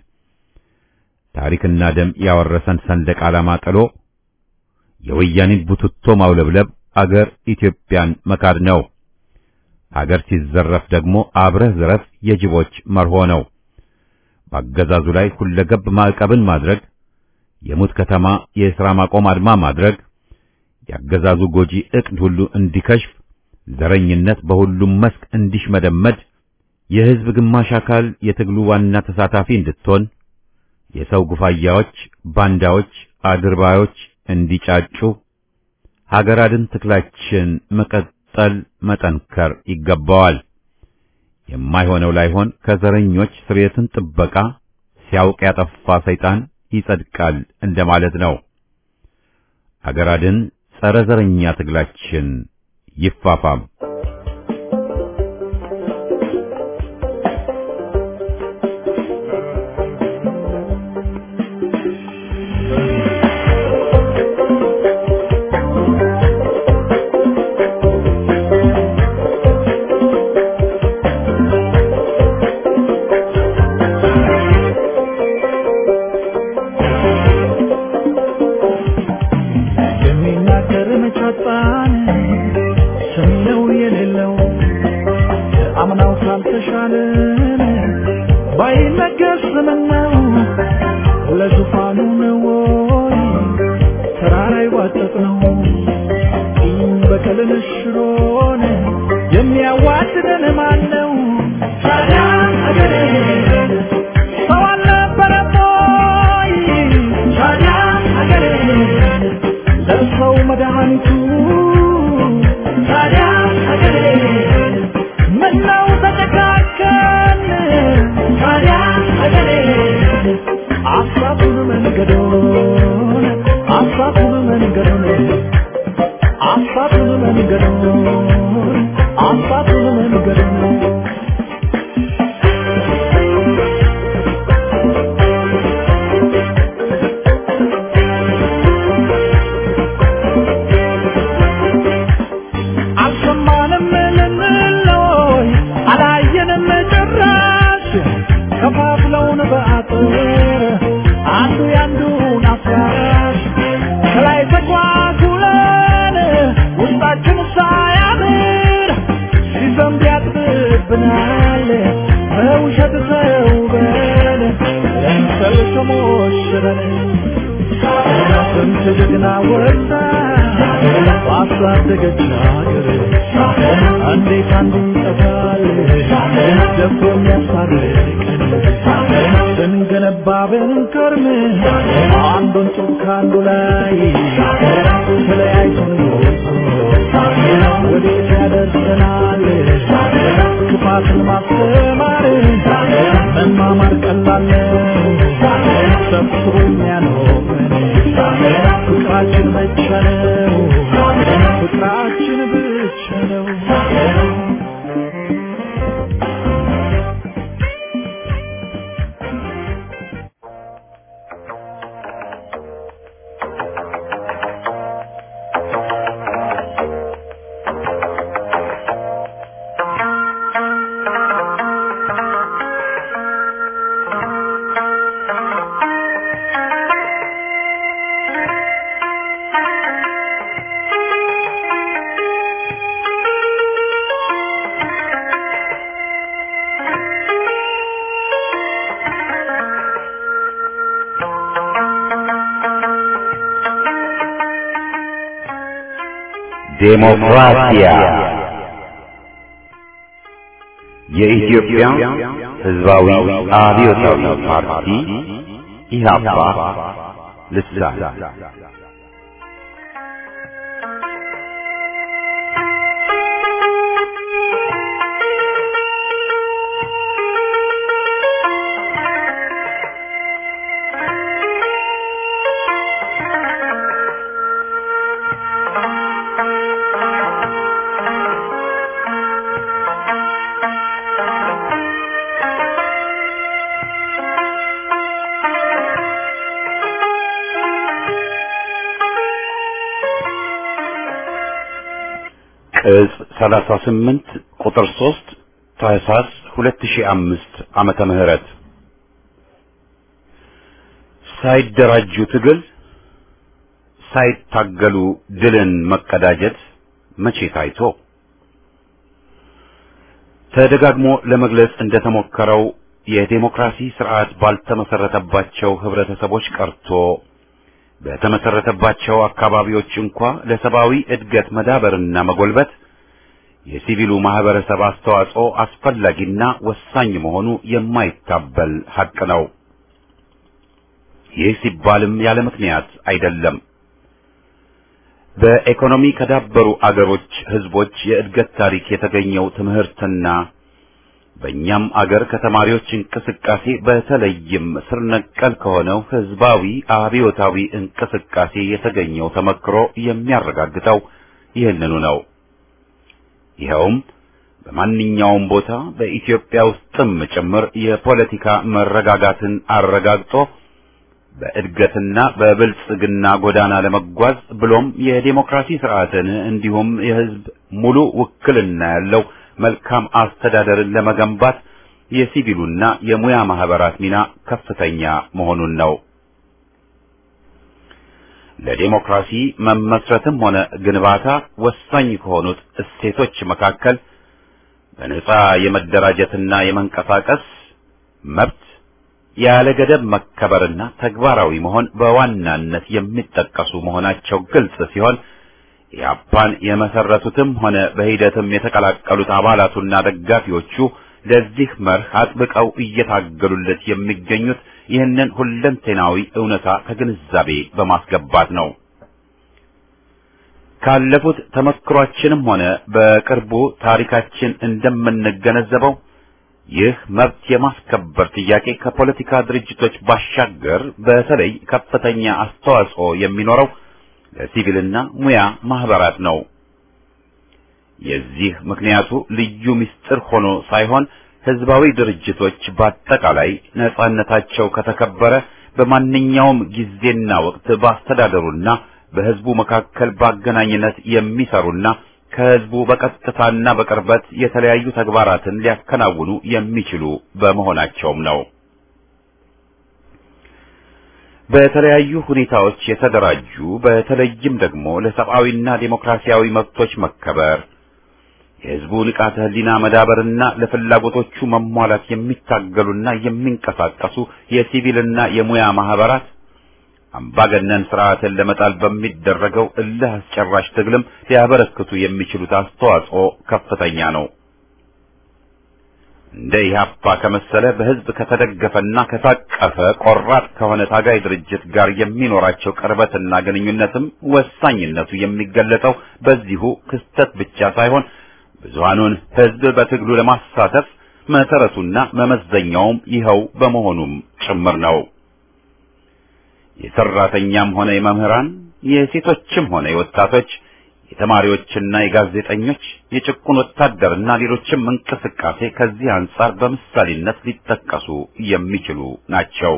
[SPEAKER 1] ታሪክና ደም ያወረሰን ሰንደቅ ዓላማ ጥሎ የወያኔን ቡትቶ ማውለብለብ አገር ኢትዮጵያን መካድ ነው። ሀገር ሲዘረፍ ደግሞ አብረህ ዝረፍ የጅቦች መርሆ ነው። በአገዛዙ ላይ ሁለገብ ማዕቀብን ማድረግ፣ የሙት ከተማ የሥራ ማቆም አድማ ማድረግ፣ የአገዛዙ ጎጂ ዕቅድ ሁሉ እንዲከሽፍ፣ ዘረኝነት በሁሉም መስክ እንዲሽመደመድ፣ የሕዝብ ግማሽ አካል የትግሉ ዋና ተሳታፊ እንድትሆን፣ የሰው ጉፋያዎች፣ ባንዳዎች፣ አድርባዮች እንዲጫጩ ሀገር አድን ትግላችን መቀጠል መጠንከር ይገባዋል። የማይሆነው ላይሆን ከዘረኞች ስርየትን ጥበቃ ሲያውቅ ያጠፋ ሰይጣን ይጸድቃል እንደማለት ነው። ሀገር አድን ጸረ ዘረኛ ትግላችን ይፋፋም።
[SPEAKER 3] የሚናገር መቻጣን ሰሚነው የሌለው አምናው ካልተሻለን ባይነገር ስምነው ለዙፋኑ ነው ወይ ተራራ ይዋጠጥ ነው ቂም በቀልን ሽሮን የሚያዋድደን ማን ነው? ታዲያ አገሬ ሰው አልነበረም ወይ? ታዲያ አገሬ ለሰው መድኃኒቱ ታዲያ አገሬ ምነው ተጨካከን? ታዲያ አገሬ አሳቱን መንገዶን አሳቱን መንገዶን አሳቱን መንገዶን አሳቱን መንገዶን አልሰማንም ልንለይ አላየንም ጭራሽ ከፋፍለውን በአጥር አንዱ ያንዱን አፍራሽ ከላይ ተጓጉለን ውስጣችን ሳያምር ሲዘንብ ያጥብብናል በውሸት ተውበን ለምሰል ተሞሽረን ስንት ጀግና ወጣ ባሳደገች ሀገር እንዴት አንዱ ይጠፋል ደፍሮ የሚያስታርቀን ስንገነባ ብንከርም አንዱን ጡብ ከአንዱ ላይ ተለያይቶን ወዴት ያደርሰናል ክፋትን ማስተማር መማማር ቀላል ነው ሰብስቦ የሚያኖረን ፍቅራችን ብቻ ነው ፍቅራችን ብቻ ነው
[SPEAKER 1] ዴሞክራሲያ የኢትዮጵያ ሕዝባዊ አብዮታዊ ፓርቲ ኢህአፓ ልሳን ቅጽ 38 ቁጥር 3 ታህሳስ 2005 ዓመተ ምህረት ሳይደራጁ ትግል ሳይታገሉ ድልን መቀዳጀት መቼ ታይቶ ተደጋግሞ ለመግለጽ እንደተሞከረው የዴሞክራሲ ስርዓት ባልተመሰረተባቸው ህብረተሰቦች ቀርቶ በተመሰረተባቸው አካባቢዎች እንኳ ለሰብአዊ እድገት መዳበርና መጎልበት የሲቪሉ ማህበረሰብ አስተዋጽኦ አስፈላጊና ወሳኝ መሆኑ የማይታበል ሐቅ ነው። ይህ ሲባልም ያለ ምክንያት አይደለም። በኢኮኖሚ ከዳበሩ አገሮች ህዝቦች የእድገት ታሪክ የተገኘው ትምህርትና በእኛም አገር ከተማሪዎች እንቅስቃሴ በተለይም ስር ነቀል ከሆነው ህዝባዊ አብዮታዊ እንቅስቃሴ የተገኘው ተመክሮ የሚያረጋግጠው ይህንኑ ነው። ይኸውም በማንኛውም ቦታ በኢትዮጵያ ውስጥም ጭምር የፖለቲካ መረጋጋትን አረጋግጦ በእድገትና በብልጽግና ጎዳና ለመጓዝ ብሎም የዴሞክራሲ ስርዓትን እንዲሁም የህዝብ ሙሉ ውክልና ያለው መልካም አስተዳደርን ለመገንባት የሲቪሉና የሙያ ማህበራት ሚና ከፍተኛ መሆኑን ነው። ለዴሞክራሲ መመስረትም ሆነ ግንባታ ወሳኝ ከሆኑት እሴቶች መካከል በነጻ የመደራጀትና የመንቀሳቀስ መብት ያለ ገደብ መከበርና ተግባራዊ መሆን በዋናነት የሚጠቀሱ መሆናቸው ግልጽ ሲሆን ኢህአፓን የመሰረቱትም ሆነ በሂደትም የተቀላቀሉት አባላቱና ደጋፊዎቹ ለዚህ መርህ አጥብቀው እየታገሉለት የሚገኙት ይህንን ሁለንተናዊ እውነታ ከግንዛቤ በማስገባት ነው። ካለፉት ተመክሯችንም ሆነ በቅርቡ ታሪካችን እንደምንገነዘበው ይህ መብት የማስከበር ጥያቄ ከፖለቲካ ድርጅቶች ባሻገር በተለይ ከፍተኛ አስተዋጽኦ የሚኖረው ለሲቪልና ሙያ ማህበራት ነው። የዚህ ምክንያቱ ልዩ ምስጢር ሆኖ ሳይሆን ህዝባዊ ድርጅቶች በአጠቃላይ ነጻነታቸው ከተከበረ በማንኛውም ጊዜና ወቅት በአስተዳደሩና በህዝቡ መካከል በአገናኝነት የሚሰሩና ከህዝቡ በቀጥታና በቅርበት የተለያዩ ተግባራትን ሊያከናውኑ የሚችሉ በመሆናቸውም ነው። በተለያዩ ሁኔታዎች የተደራጁ በተለይም ደግሞ ለሰብአዊና ዴሞክራሲያዊ መብቶች መከበር የህዝቡ ንቃተ ህሊና መዳበርና ለፍላጎቶቹ መሟላት የሚታገሉና የሚንቀሳቀሱ የሲቪልና የሙያ ማህበራት አምባገነን ስርዓትን ለመጣል በሚደረገው እልህ አስጨራሽ ትግልም ሊያበረክቱ የሚችሉት አስተዋጽኦ ከፍተኛ ነው። እንደ ኢህአፓ ከመሰለ በህዝብ ከተደገፈና ከታቀፈ ቆራጥ ከሆነ ታጋይ ድርጅት ጋር የሚኖራቸው ቅርበትና ግንኙነትም ወሳኝነቱ የሚገለጠው በዚሁ ክስተት ብቻ ሳይሆን ብዙሃኑን ህዝብ በትግሉ ለማሳተፍ መሰረቱና መመዘኛውም ይኸው በመሆኑም ጭምር ነው። የሰራተኛም ሆነ የመምህራን፣ የሴቶችም ሆነ የወጣቶች፣ የተማሪዎችና የጋዜጠኞች፣ የጭቁን ወታደርና ሌሎችም እንቅስቃሴ ከዚህ አንጻር በምሳሌነት ሊጠቀሱ የሚችሉ ናቸው።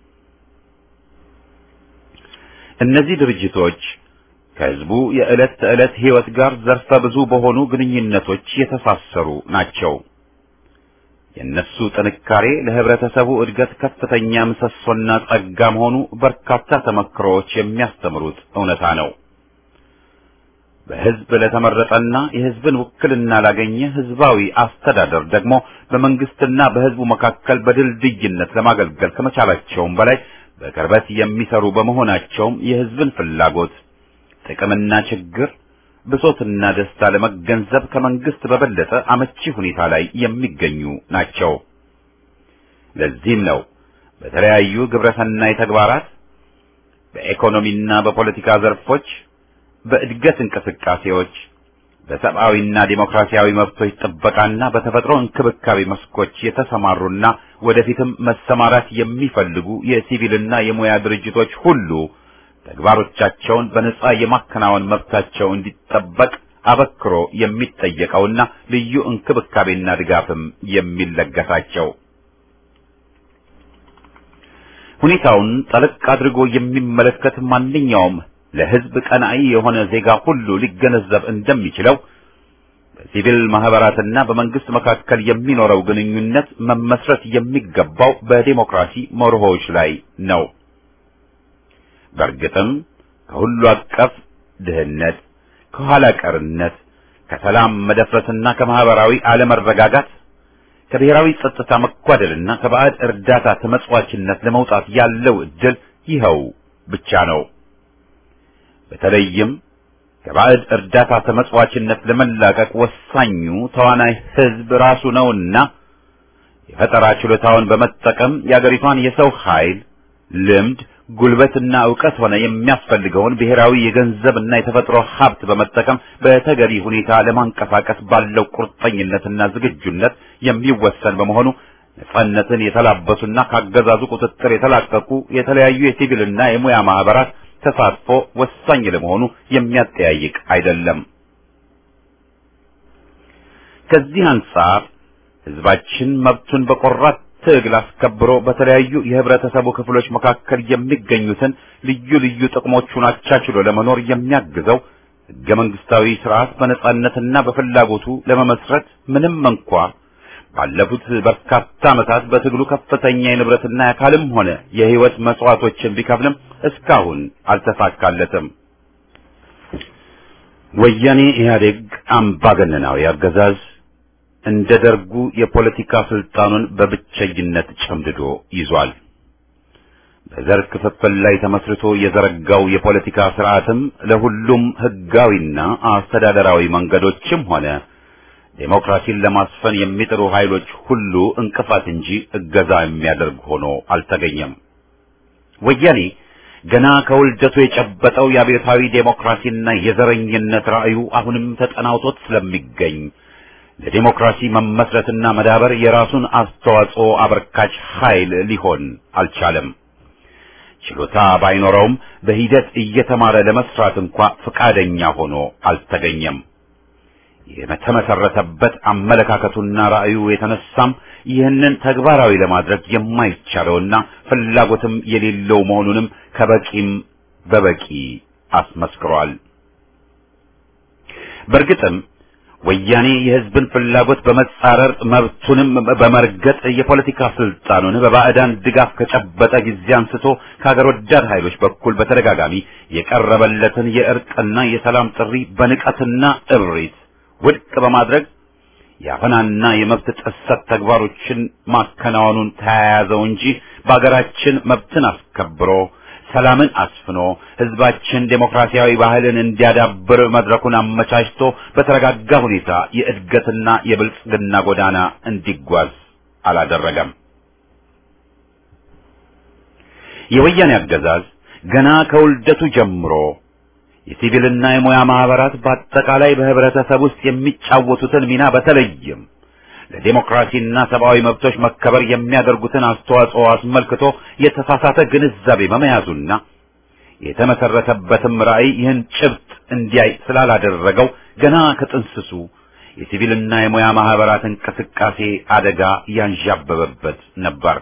[SPEAKER 1] እነዚህ ድርጅቶች ከህዝቡ የዕለት ተዕለት ህይወት ጋር ዘርፈ ብዙ በሆኑ ግንኙነቶች የተሳሰሩ ናቸው። የእነሱ ጥንካሬ ለህብረተሰቡ እድገት ከፍተኛ ምሰሶና ጸጋ መሆኑ በርካታ ተመክሮዎች የሚያስተምሩት እውነታ ነው። በህዝብ ለተመረጠና የህዝብን ውክልና ላገኘ ህዝባዊ አስተዳደር ደግሞ በመንግስትና በህዝቡ መካከል በድልድይነት ለማገልገል ከመቻላቸውም በላይ በቅርበት የሚሰሩ በመሆናቸውም የህዝብን ፍላጎት ጥቅምና ችግር ብሶትና ደስታ ለመገንዘብ ከመንግስት በበለጠ አመቺ ሁኔታ ላይ የሚገኙ ናቸው። ለዚህም ነው በተለያዩ ግብረሰናይ ተግባራት በኢኮኖሚና በፖለቲካ ዘርፎች፣ በእድገት እንቅስቃሴዎች፣ በሰብአዊና ዴሞክራሲያዊ መብቶች ጥበቃና በተፈጥሮ እንክብካቤ መስኮች የተሰማሩና ወደፊትም መሰማራት የሚፈልጉ የሲቪልና የሙያ ድርጅቶች ሁሉ ተግባሮቻቸውን በነጻ የማከናወን መብታቸው እንዲጠበቅ አበክሮ የሚጠየቀውና ልዩ እንክብካቤና ድጋፍም የሚለገሳቸው ሁኔታውን ጠለቅ አድርጎ የሚመለከት ማንኛውም ለሕዝብ ቀናኢ የሆነ ዜጋ ሁሉ ሊገነዘብ እንደሚችለው በሲቪል ማህበራትና በመንግስት መካከል የሚኖረው ግንኙነት መመስረት የሚገባው በዴሞክራሲ መርሆዎች ላይ ነው። በእርግጥም ከሁሉ አቀፍ ድህነት፣ ከኋላ ቀርነት፣ ከሰላም መደፍረስና ከማህበራዊ አለመረጋጋት ከብሔራዊ ጸጥታ መጓደልና ከባዕድ እርዳታ ተመጽዋችነት ለመውጣት ያለው እድል ይኸው ብቻ ነው። በተለይም ከባዕድ እርዳታ ተመጽዋችነት ለመላቀቅ ወሳኙ ተዋናይ ህዝብ ራሱ ነውና የፈጠራ ችሎታውን በመጠቀም የአገሪቷን የሰው ኃይል፣ ልምድ፣ ጉልበትና ዕውቀት ሆነ የሚያስፈልገውን ብሔራዊ የገንዘብና የተፈጥሮ ሀብት በመጠቀም በተገቢ ሁኔታ ለማንቀሳቀስ ባለው ቁርጠኝነትና ዝግጁነት የሚወሰን በመሆኑ ነጻነትን የተላበሱና ካገዛዙ ቁጥጥር የተላቀቁ የተለያዩ የሲቪልና የሙያ ማህበራት ተሳትፎ ወሳኝ ለመሆኑ የሚያጠያይቅ አይደለም። ከዚህ አንጻር ህዝባችን መብቱን በቆራት ትግል አስከብሮ በተለያዩ የህብረተሰቡ ክፍሎች መካከል የሚገኙትን ልዩ ልዩ ጥቅሞቹን አቻችሎ ለመኖር የሚያግዘው ህገ መንግስታዊ ስርዓት በነጻነትና በፍላጎቱ ለመመስረት ምንም እንኳ ባለፉት በርካታ ዓመታት በትግሉ ከፍተኛ የንብረትና የአካልም ሆነ የህይወት መስዋዕቶችን ቢከፍልም እስካሁን አልተሳካለትም። ወያኔ ኢህአዴግ አምባገነናዊ አገዛዝ እንደ ደርጉ የፖለቲካ ስልጣኑን በብቸኝነት ጨምድዶ ይዟል። በዘር ክፍፍል ላይ ተመስርቶ የዘረጋው የፖለቲካ ስርዓትም ለሁሉም ህጋዊና አስተዳደራዊ መንገዶችም ሆነ ዴሞክራሲን ለማስፈን የሚጥሩ ኃይሎች ሁሉ እንቅፋት እንጂ እገዛ የሚያደርግ ሆኖ አልተገኘም። ወያኔ ገና ከውልደቱ የጨበጠው የአብዮታዊ ዴሞክራሲና የዘረኝነት ራዕዩ አሁንም ተጠናውቶት ስለሚገኝ ለዴሞክራሲ መመስረትና መዳበር የራሱን አስተዋጽኦ አበርካች ኃይል ሊሆን አልቻለም። ችሎታ ባይኖረውም በሂደት እየተማረ ለመስራት እንኳ ፈቃደኛ ሆኖ አልተገኘም። የተመሰረተበት አመለካከቱና ራዕዩ የተነሳም ይህንን ተግባራዊ ለማድረግ የማይቻለውና ፍላጎትም የሌለው መሆኑንም ከበቂም በበቂ አስመስክሯል። በእርግጥም ወያኔ የህዝብን ፍላጎት በመጻረር መብቱንም በመርገጥ የፖለቲካ ስልጣኑን በባዕዳን ድጋፍ ከጨበጠ ጊዜ አንስቶ ከሀገር ወዳድ ኃይሎች በኩል በተደጋጋሚ የቀረበለትን የእርቅና የሰላም ጥሪ በንቀትና እብሪት ውድቅ በማድረግ የአፈናና የመብት ጥሰት ተግባሮችን ማከናወኑን ተያያዘው እንጂ በአገራችን መብትን አስከብሮ ሰላምን አስፍኖ ህዝባችን ዴሞክራሲያዊ ባህልን እንዲያዳብር መድረኩን አመቻችቶ በተረጋጋ ሁኔታ የእድገትና የብልጽግና ጎዳና እንዲጓዝ አላደረገም። የወያኔ አገዛዝ ገና ከውልደቱ ጀምሮ የሲቪልና የሙያ ማህበራት በአጠቃላይ በህብረተሰብ ውስጥ የሚጫወቱትን ሚና በተለይም ለዴሞክራሲና ሰብአዊ መብቶች መከበር የሚያደርጉትን አስተዋጽኦ አስመልክቶ የተሳሳተ ግንዛቤ በመያዙና የተመሰረተበትም ራዕይ ይህን ጭብጥ እንዲያይ ስላላደረገው ገና ከጥንስሱ የሲቪልና የሙያ ማህበራት እንቅስቃሴ አደጋ ያንዣበበበት ነበር።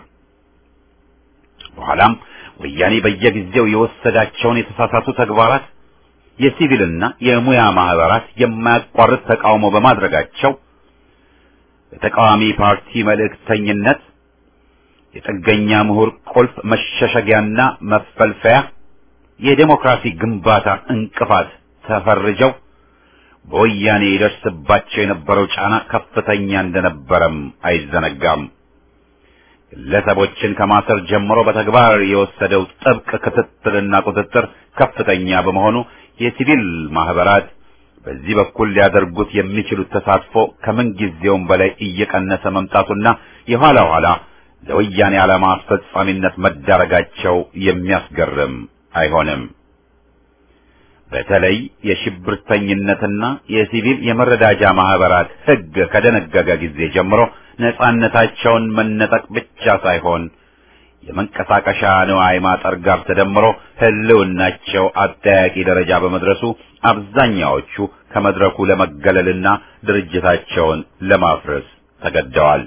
[SPEAKER 1] በኋላም ወያኔ በየጊዜው የወሰዳቸውን የተሳሳቱ ተግባራት የሲቪልና የሙያ ማህበራት የማያቋርጥ ተቃውሞ በማድረጋቸው በተቃዋሚ ፓርቲ መልእክተኝነት የጥገኛ ምሁር ቁልፍ መሸሸጊያና መፈልፈያ የዴሞክራሲ ግንባታ እንቅፋት ተፈርጀው በወያኔ ይደርስባቸው የነበረው ጫና ከፍተኛ እንደነበረም አይዘነጋም። ግለሰቦችን ከማሰር ጀምሮ በተግባር የወሰደው ጥብቅ ክትትልና ቁጥጥር ከፍተኛ በመሆኑ የሲቪል ማህበራት በዚህ በኩል ሊያደርጉት የሚችሉት ተሳትፎ ከምን ጊዜውም በላይ እየቀነሰ መምጣቱና የኋላ ኋላ ለወያኔ ዓላማ አስፈጻሚነት መዳረጋቸው የሚያስገርም አይሆንም። በተለይ የሽብርተኝነትና የሲቪል የመረዳጃ ማህበራት ሕግ ከደነገገ ጊዜ ጀምሮ ነጻነታቸውን መነጠቅ ብቻ ሳይሆን የመንቀሳቀሻ ንዋይ ማጠር ጋር ተደምሮ ህልውናቸው አጠያቂ ደረጃ በመድረሱ አብዛኛዎቹ ከመድረኩ ለመገለልና ድርጅታቸውን ለማፍረስ ተገደዋል።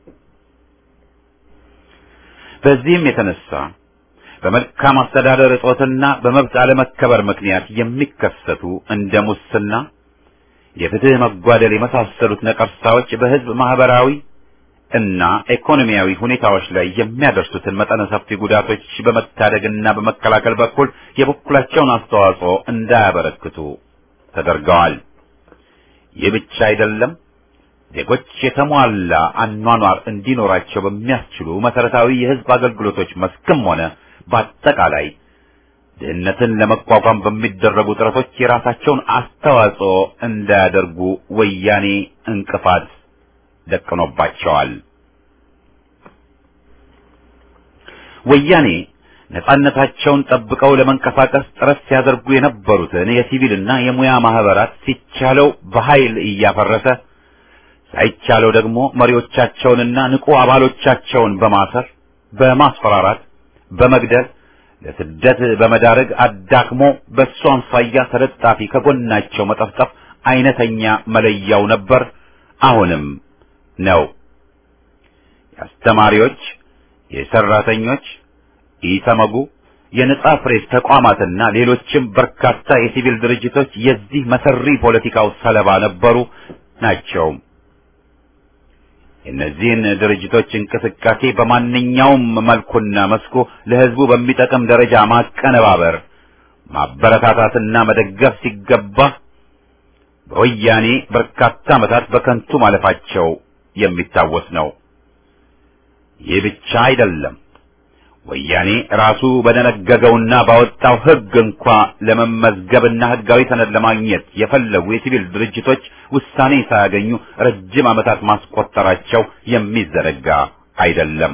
[SPEAKER 1] በዚህም የተነሳ በመልካም አስተዳደር እጦትና በመብት አለመከበር ምክንያት የሚከሰቱ እንደ ሙስና፣ የፍትህ መጓደል የመሳሰሉት ነቀርሳዎች በህዝብ ማህበራዊ እና ኢኮኖሚያዊ ሁኔታዎች ላይ የሚያደርሱትን መጠነ ሰፊ ጉዳቶች በመታደግና በመከላከል በኩል የበኩላቸውን አስተዋጽኦ እንዳያበረክቱ ተደርገዋል። ይህ ብቻ አይደለም። ዜጎች የተሟላ አኗኗር እንዲኖራቸው በሚያስችሉ መሰረታዊ የሕዝብ አገልግሎቶች መስክም ሆነ በአጠቃላይ ድህነትን ለመቋቋም በሚደረጉ ጥረቶች የራሳቸውን አስተዋጽኦ እንዳያደርጉ ወያኔ እንቅፋት ደቅኖባቸዋል። ወያኔ ነጻነታቸውን ጠብቀው ለመንቀሳቀስ ጥረት ሲያደርጉ የነበሩትን የሲቪልና የሙያ ማህበራት ሲቻለው በኃይል እያፈረሰ ሳይቻለው ደግሞ መሪዎቻቸውንና ንቁ አባሎቻቸውን በማሰር በማስፈራራት በመግደል ለስደት በመዳረግ አዳክሞ በእሱ አምሳያ ተለጣፊ ከጎናቸው መጠፍጠፍ አይነተኛ መለያው ነበር፣ አሁንም ነው። የአስተማሪዎች፣ የሰራተኞች፣ ኢሰመጉ፣ የነጻ ፕሬስ ተቋማትና ሌሎችም በርካታ የሲቪል ድርጅቶች የዚህ መሰሪ ፖለቲካው ሰለባ ነበሩ ናቸው። የእነዚህን ድርጅቶች እንቅስቃሴ በማንኛውም መልኩና መስኩ ለሕዝቡ በሚጠቅም ደረጃ ማቀነባበር፣ ማበረታታትና መደገፍ ሲገባ በወያኔ በርካታ ዓመታት በከንቱ ማለፋቸው የሚታወስ ነው። ይህ ብቻ አይደለም። ወያኔ ራሱ በደነገገውና ባወጣው ሕግ እንኳ ለመመዝገብና ሕጋዊ ሰነድ ለማግኘት የፈለጉ የሲቪል ድርጅቶች ውሳኔ ሳያገኙ ረጅም ዓመታት ማስቆጠራቸው የሚዘነጋ አይደለም።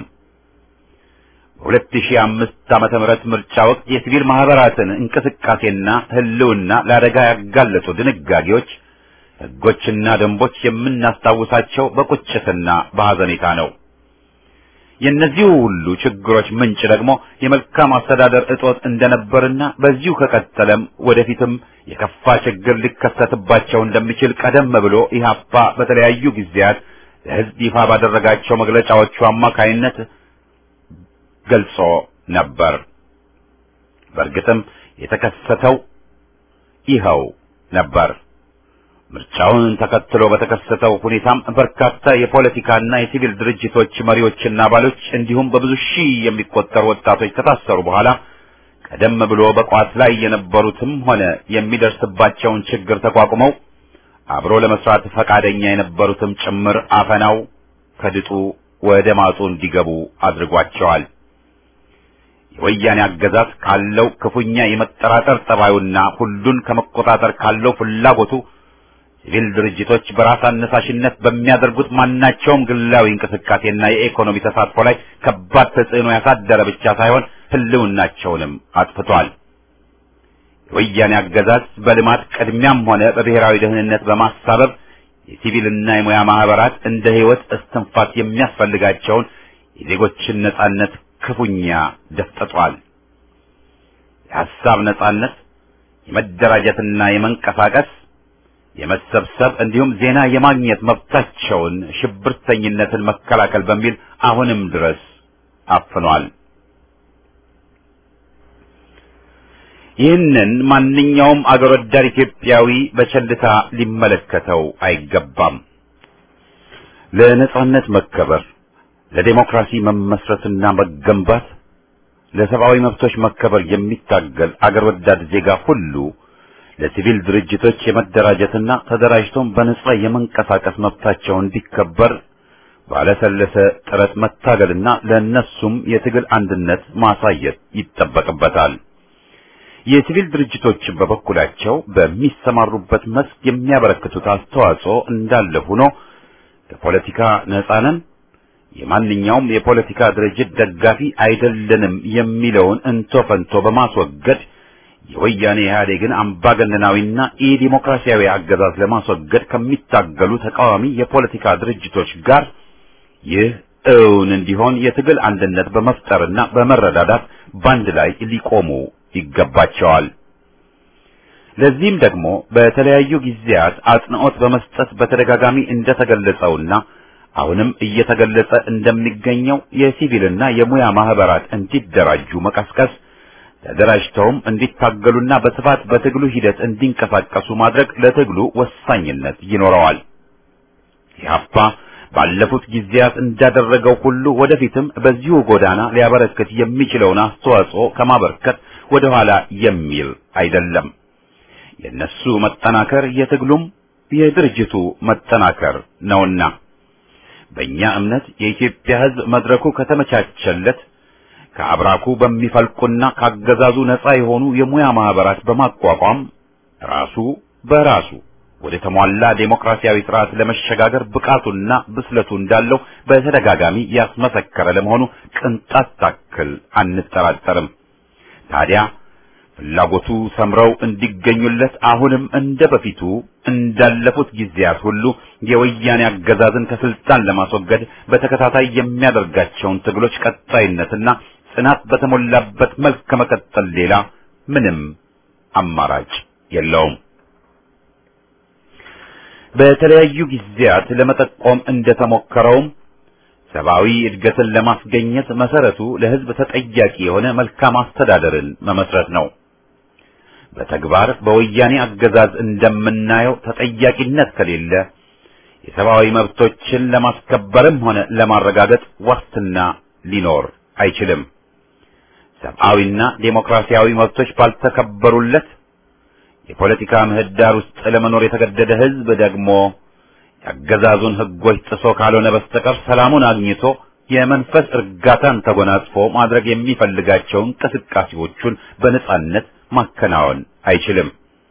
[SPEAKER 1] በሁለት ሺህ አምስት ዓመተ ምህረት ምርጫ ወቅት የሲቪል ማህበራትን እንቅስቃሴና ህልውና ለአደጋ ያጋለጡ ድንጋጌዎች፣ ሕጎችና ደንቦች የምናስታውሳቸው በቁጭትና በሐዘኔታ ነው። የእነዚሁ ሁሉ ችግሮች ምንጭ ደግሞ የመልካም አስተዳደር እጦት እንደነበርና በዚሁ ከቀጠለም ወደፊትም የከፋ ችግር ሊከሰትባቸው እንደሚችል ቀደም ብሎ ኢህአፓ በተለያዩ ጊዜያት ለሕዝብ ይፋ ባደረጋቸው መግለጫዎቹ አማካይነት ገልጾ ነበር። በእርግጥም የተከሰተው ይኸው ነበር። ምርጫውን ተከትሎ በተከሰተው ሁኔታም በርካታ የፖለቲካና የሲቪል ድርጅቶች መሪዎችና አባሎች እንዲሁም በብዙ ሺህ የሚቆጠሩ ወጣቶች ከታሰሩ በኋላ ቀደም ብሎ በቋት ላይ የነበሩትም ሆነ የሚደርስባቸውን ችግር ተቋቁመው አብሮ ለመስራት ፈቃደኛ የነበሩትም ጭምር አፈናው ከድጡ ወደ ማጡ እንዲገቡ አድርጓቸዋል። የወያኔ አገዛዝ ካለው ክፉኛ የመጠራጠር ጠባዩና ሁሉን ከመቆጣጠር ካለው ፍላጎቱ ሲቪል ድርጅቶች በራስ አነሳሽነት በሚያደርጉት ማናቸውም ግላዊ እንቅስቃሴና የኢኮኖሚ ተሳትፎ ላይ ከባድ ተጽዕኖ ያሳደረ ብቻ ሳይሆን ሕልውናቸውንም አጥፍቷል። የወያኔ አገዛዝ በልማት ቅድሚያም ሆነ በብሔራዊ ደህንነት በማሳበብ የሲቪልና የሙያ ማህበራት እንደ ሕይወት እስትንፋስ የሚያስፈልጋቸውን የዜጎችን ነጻነት ክፉኛ ደፍጥጧል። የሐሳብ ነጻነት፣ የመደራጀትና የመንቀሳቀስ የመሰብሰብ እንዲሁም ዜና የማግኘት መብታቸውን ሽብርተኝነትን መከላከል በሚል አሁንም ድረስ አፍኗል። ይህንን ማንኛውም አገር ወዳድ ኢትዮጵያዊ በቸልታ ሊመለከተው አይገባም። ለነጻነት መከበር፣ ለዴሞክራሲ መመስረትና መገንባት፣ ለሰብአዊ መብቶች መከበር የሚታገል አገር ወዳድ ዜጋ ሁሉ ለሲቪል ድርጅቶች የመደራጀትና ተደራጅቶም በነጻ የመንቀሳቀስ መብታቸው እንዲከበር ባለሰለሰ ጥረት መታገልና ለእነሱም የትግል አንድነት ማሳየት ይጠበቅበታል። የሲቪል ድርጅቶች በበኩላቸው በሚሰማሩበት መስክ የሚያበረክቱት አስተዋጽኦ እንዳለ ሆኖ ከፖለቲካ ነጻ ነን፣ የማንኛውም የፖለቲካ ድርጅት ደጋፊ አይደለንም የሚለውን እንቶ ፈንቶ በማስወገድ የወያኔ ኢህአዴግን አምባገነናዊና ኢዲሞክራሲያዊ አገዛዝ ለማስወገድ ከሚታገሉ ተቃዋሚ የፖለቲካ ድርጅቶች ጋር ይህ እውን እንዲሆን የትግል አንድነት በመፍጠርና በመረዳዳት ባንድ ላይ ሊቆሙ ይገባቸዋል። ለዚህም ደግሞ በተለያዩ ጊዜያት አጽንዖት በመስጠት በተደጋጋሚ እንደተገለጸውና አሁንም እየተገለጸ እንደሚገኘው የሲቪልና የሙያ ማህበራት እንዲደራጁ መቀስቀስ ተደራጅተውም እንዲታገሉና በስፋት በትግሉ ሂደት እንዲንቀሳቀሱ ማድረግ ለትግሉ ወሳኝነት ይኖረዋል። ኢህአፓ ባለፉት ጊዜያት እንዳደረገው ሁሉ ወደፊትም በዚሁ ጎዳና ሊያበረክት የሚችለውን አስተዋጽኦ ከማበርከት ወደ ኋላ የሚል አይደለም። የነሱ መጠናከር የትግሉም የድርጅቱ መጠናከር ነውና በእኛ እምነት የኢትዮጵያ ሕዝብ መድረኩ ከተመቻቸለት ከአብራኩ በሚፈልቁና ካገዛዙ ነፃ የሆኑ የሙያ ማህበራት በማቋቋም ራሱ በራሱ ወደ ተሟላ ዴሞክራሲያዊ ስርዓት ለመሸጋገር ብቃቱና ብስለቱ እንዳለው በተደጋጋሚ ያስመሰከረ ለመሆኑ ቅንጣት ታክል አንጠራጠርም። ታዲያ ፍላጎቱ ሰምረው እንዲገኙለት አሁንም እንደ በፊቱ እንዳለፉት ጊዜያት ሁሉ የወያኔ አገዛዝን ከስልጣን ለማስወገድ በተከታታይ የሚያደርጋቸውን ትግሎች ቀጣይነትና ጽናት በተሞላበት መልክ ከመቀጠል ሌላ ምንም አማራጭ የለውም። በተለያዩ ጊዜያት ለመጠቆም እንደተሞከረውም ሰብአዊ እድገትን ለማስገኘት መሰረቱ ለሕዝብ ተጠያቂ የሆነ መልካም አስተዳደርን መመስረት ነው። በተግባር በወያኔ አገዛዝ እንደምናየው ተጠያቂነት ከሌለ የሰብአዊ መብቶችን ለማስከበርም ሆነ ለማረጋገጥ ዋስትና ሊኖር አይችልም። ሰብአዊና ዴሞክራሲያዊ መብቶች ባልተከበሩለት የፖለቲካ ምህዳር ውስጥ ለመኖር የተገደደ ሕዝብ ደግሞ የአገዛዙን ሕጎች ጥሶ ካልሆነ በስተቀር ሰላሙን አግኝቶ የመንፈስ እርጋታን ተጎናጽፎ ማድረግ የሚፈልጋቸው እንቅስቃሴዎቹን በነጻነት ማከናወን አይችልም።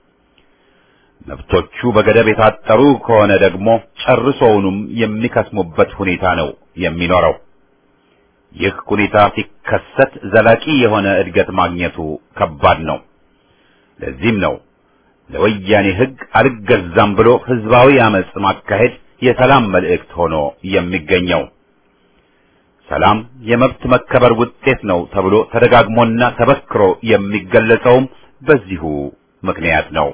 [SPEAKER 1] መብቶቹ በገደብ የታጠሩ ከሆነ ደግሞ ጨርሶውንም የሚከስሙበት ሁኔታ ነው የሚኖረው። ይህ ሁኔታ ሲከሰት ዘላቂ የሆነ እድገት ማግኘቱ ከባድ ነው። ለዚህም ነው ለወያኔ ሕግ አልገዛም ብሎ ህዝባዊ አመጽ ማካሄድ የሰላም መልእክት ሆኖ የሚገኘው። ሰላም የመብት መከበር ውጤት ነው ተብሎ ተደጋግሞና ተበክሮ የሚገለጸውም በዚሁ ምክንያት ነው።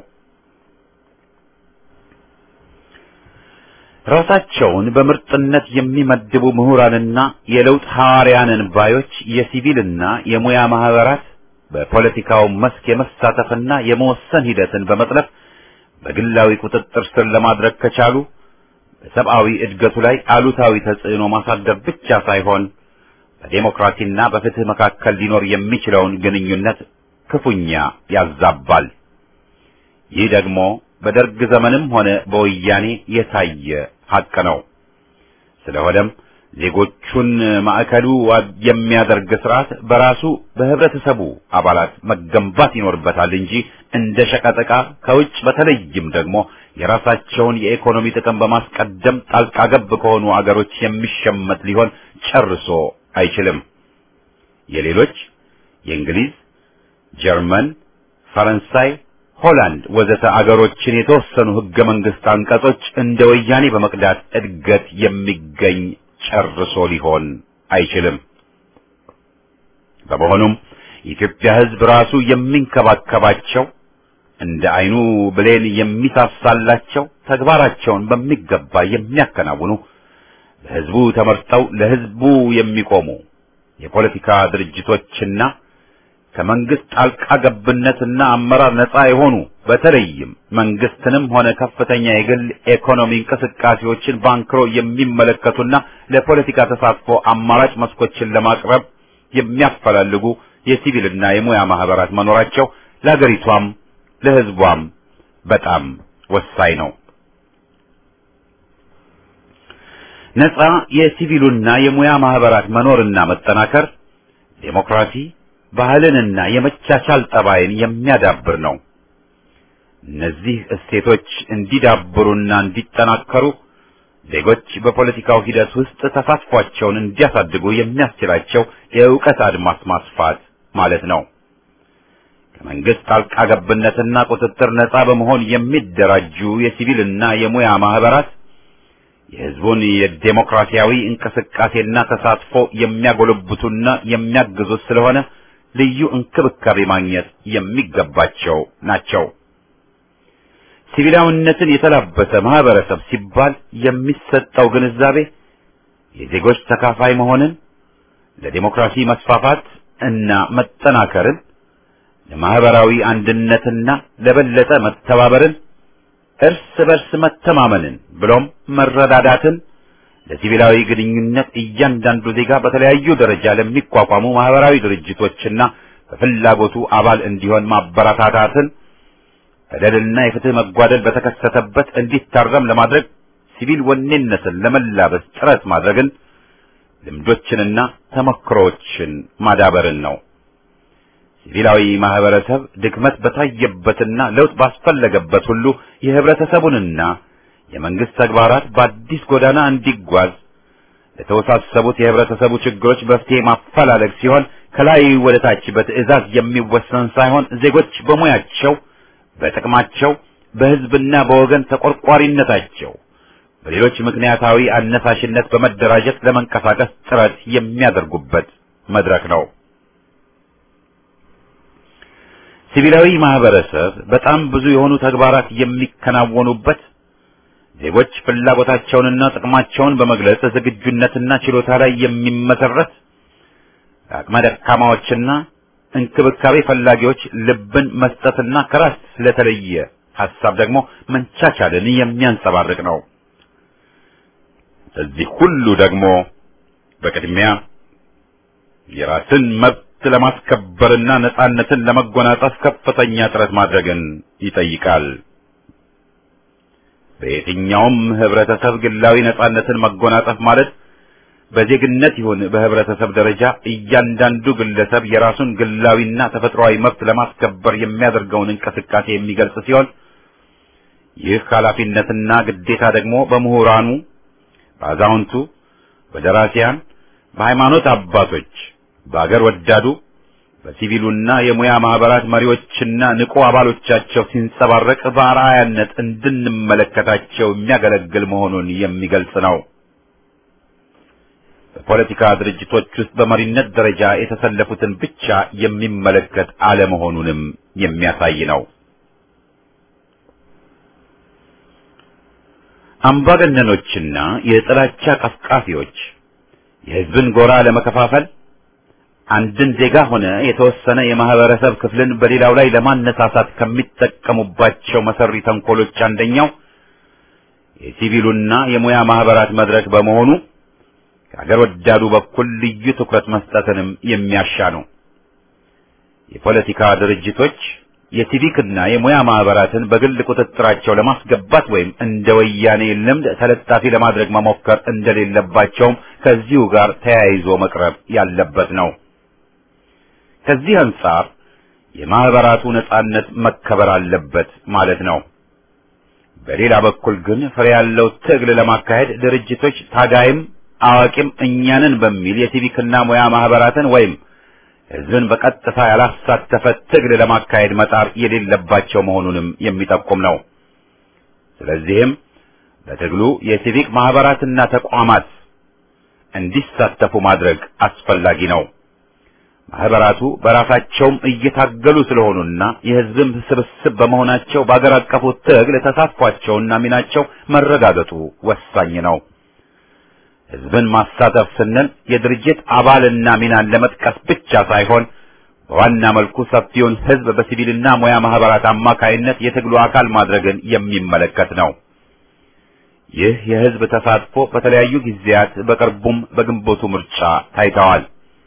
[SPEAKER 1] ራሳቸውን በምርጥነት የሚመድቡ ምሁራንና የለውጥ ሐዋርያንን ባዮች የሲቪልና የሙያ ማህበራት በፖለቲካው መስክ የመሳተፍና የመወሰን ሂደትን በመጥለፍ በግላዊ ቁጥጥር ስር ለማድረግ ከቻሉ በሰብአዊ እድገቱ ላይ አሉታዊ ተጽዕኖ ማሳደር ብቻ ሳይሆን በዴሞክራሲና በፍትህ መካከል ሊኖር የሚችለውን ግንኙነት ክፉኛ ያዛባል። ይህ ደግሞ በደርግ ዘመንም ሆነ በወያኔ የታየ ሐቅ ነው። ስለሆነም ዜጎቹን ማዕከሉ የሚያደርግ ስርዓት በራሱ በህብረተሰቡ አባላት መገንባት ይኖርበታል እንጂ እንደ ሸቀጠቃ ከውጭ በተለይም ደግሞ የራሳቸውን የኢኮኖሚ ጥቅም በማስቀደም ጣልቃ ገብ ከሆኑ አገሮች የሚሸመት ሊሆን ጨርሶ አይችልም። የሌሎች የእንግሊዝ፣ ጀርመን፣ ፈረንሳይ፣ ሆላንድ ወዘተ አገሮችን የተወሰኑ ህገ መንግስት አንቀጾች እንደ ወያኔ በመቅዳት እድገት የሚገኝ ጨርሶ ሊሆን አይችልም። በመሆኑም የኢትዮጵያ ህዝብ ራሱ የሚንከባከባቸው እንደ አይኑ ብሌን የሚሳሳላቸው ተግባራቸውን በሚገባ የሚያከናውኑ በህዝቡ ተመርጠው ለህዝቡ የሚቆሙ የፖለቲካ ድርጅቶችና ከመንግስት ጣልቃ ገብነትና አመራር ነፃ የሆኑ በተለይም መንግስትንም ሆነ ከፍተኛ የግል ኢኮኖሚ እንቅስቃሴዎችን ባንክሮ የሚመለከቱና ለፖለቲካ ተሳትፎ አማራጭ መስኮችን ለማቅረብ የሚያፈላልጉ የሲቪልና የሙያ ማህበራት መኖራቸው ለአገሪቷም ለህዝቧም በጣም ወሳኝ ነው። ነፃ የሲቪሉና የሙያ ማህበራት መኖርና መጠናከር ዴሞክራሲ ባህልንና የመቻቻል ጠባይን የሚያዳብር ነው። እነዚህ እሴቶች እንዲዳብሩና እንዲጠናከሩ ዜጎች በፖለቲካው ሂደት ውስጥ ተሳትፏቸውን እንዲያሳድጉ የሚያስችላቸው የእውቀት አድማስ ማስፋት ማለት ነው። ከመንግስት ጣልቃ ገብነትና ቁጥጥር ነፃ በመሆን የሚደራጁ የሲቪልና የሙያ ማህበራት የህዝቡን የዴሞክራሲያዊ እንቅስቃሴና ተሳትፎ የሚያጎለብቱና የሚያግዙት ስለሆነ ልዩ እንክብካቤ ማግኘት የሚገባቸው ናቸው። ሲቪላዊነትን የተላበሰ ማህበረሰብ ሲባል የሚሰጠው ግንዛቤ የዜጎች ተካፋይ መሆንን፣ ለዲሞክራሲ መስፋፋት እና መጠናከርን፣ ለማህበራዊ አንድነትና ለበለጠ መተባበርን፣ እርስ በርስ መተማመንን ብሎም መረዳዳትን ለሲቪላዊ ግንኙነት እያንዳንዱ ዜጋ በተለያዩ ደረጃ ለሚቋቋሙ ማህበራዊ ድርጅቶችና በፍላጎቱ አባል እንዲሆን ማበረታታትን በደልና የፍትህ መጓደል በተከሰተበት እንዲታረም ለማድረግ ሲቪል ወኔነትን ለመላበስ ጥረት ማድረግን ልምዶችንና ተሞክሮዎችን ማዳበርን ነው። ሲቪላዊ ማህበረሰብ ድክመት በታየበትና ለውጥ ባስፈለገበት ሁሉ የህብረተሰቡንና የመንግስት ተግባራት በአዲስ ጎዳና እንዲጓዝ ለተወሳሰቡት የህብረተሰቡ ችግሮች መፍትሄ ማፈላለግ ሲሆን ከላይ ወደ ታች በትዕዛዝ የሚወሰን ሳይሆን ዜጎች በሙያቸው፣ በጥቅማቸው፣ በህዝብና በወገን ተቆርቋሪነታቸው በሌሎች ምክንያታዊ አነሳሽነት በመደራጀት ለመንቀሳቀስ ጥረት የሚያደርጉበት መድረክ ነው። ሲቪላዊ ማህበረሰብ በጣም ብዙ የሆኑ ተግባራት የሚከናወኑበት ዜጎች ፍላጎታቸውንና ጥቅማቸውን በመግለጽ ዝግጁነትና ችሎታ ላይ የሚመሰረት አቅመ ደካማዎችና እንክብካቤ ፈላጊዎች ልብን መስጠትና ከራስ ስለተለየ ሐሳብ ደግሞ መንቻቻልን የሚያንጸባርቅ ነው። እዚህ ሁሉ ደግሞ በቅድሚያ የራስን መብት ለማስከበርና ነጻነትን ለመጎናጸፍ ከፍተኛ ጥረት ማድረግን ይጠይቃል። በየትኛውም ህብረተሰብ ግላዊ ነጻነትን መጎናጸፍ ማለት በዜግነት ይሁን በህብረተሰብ ደረጃ እያንዳንዱ ግለሰብ የራሱን ግላዊና ተፈጥሯዊ መብት ለማስከበር የሚያደርገውን እንቅስቃሴ የሚገልጽ ሲሆን ይህ ኃላፊነትና ግዴታ ደግሞ በምሁራኑ፣ በአዛውንቱ፣ በደራሲያን፣ በሃይማኖት አባቶች፣ በአገር ወዳዱ፣ በሲቪሉና የሙያ ማህበራት መሪዎችና ንቁ አባሎቻቸው ሲንጸባረቅ በአርአያነት እንድንመለከታቸው የሚያገለግል መሆኑን የሚገልጽ ነው። በፖለቲካ ድርጅቶች ውስጥ በመሪነት ደረጃ የተሰለፉትን ብቻ የሚመለከት አለመሆኑንም የሚያሳይ ነው። አምባገነኖችና የጥላቻ ቀስቃፊዎች የህዝብን ጎራ ለመከፋፈል አንድን ዜጋ ሆነ የተወሰነ የማህበረሰብ ክፍልን በሌላው ላይ ለማነሳሳት ከሚጠቀሙባቸው መሰሪ ተንኮሎች አንደኛው የሲቪሉና የሙያ ማህበራት መድረክ በመሆኑ ከአገር ወዳዱ በኩል ልዩ ትኩረት መስጠትንም የሚያሻ ነው። የፖለቲካ ድርጅቶች የሲቪክና የሙያ ማህበራትን በግል ቁጥጥራቸው ለማስገባት ወይም እንደ ወያኔ ልምድ ተለጣፊ ለማድረግ መሞከር እንደሌለባቸውም ከዚሁ ጋር ተያይዞ መቅረብ ያለበት ነው። ከዚህ አንጻር የማህበራቱ ነጻነት መከበር አለበት ማለት ነው። በሌላ በኩል ግን ፍሬ ያለው ትግል ለማካሄድ ድርጅቶች ታጋይም አዋቂም እኛንን በሚል የሲቪክና ሙያ ማህበራትን ወይም ህዝብን በቀጥታ ያላሳተፈ ትግል ለማካሄድ መጣር የሌለባቸው መሆኑንም የሚጠቁም ነው። ስለዚህም በትግሉ የሲቪክ ማህበራትና ተቋማት እንዲሳተፉ ማድረግ አስፈላጊ ነው። ማህበራቱ በራሳቸውም እየታገሉ ስለሆኑና የህዝብም ስብስብ በመሆናቸው በአገር አቀፉ ትግል ተሳትፏቸውና ሚናቸው መረጋገጡ ወሳኝ ነው። ህዝብን ማሳተፍ ስንል የድርጅት አባልና ሚናን ለመጥቀስ ብቻ ሳይሆን በዋና መልኩ ሰፊውን ህዝብ በሲቪልና ሙያ ማህበራት አማካይነት የትግሉ አካል ማድረግን የሚመለከት ነው። ይህ የህዝብ ተሳትፎ በተለያዩ ጊዜያት በቅርቡም በግንቦቱ ምርጫ ታይተዋል።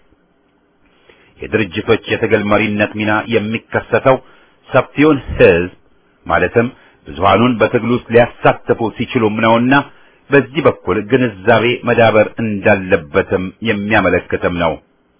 [SPEAKER 1] የድርጅቶች የትግል መሪነት ሚና የሚከሰተው ሰፊውን ህዝብ ማለትም ብዙሃኑን በትግሉ ውስጥ ሊያሳትፉ ሲችሉም ነውና በዚህ በኩል ግንዛቤ መዳበር እንዳለበትም የሚያመለክትም ነው።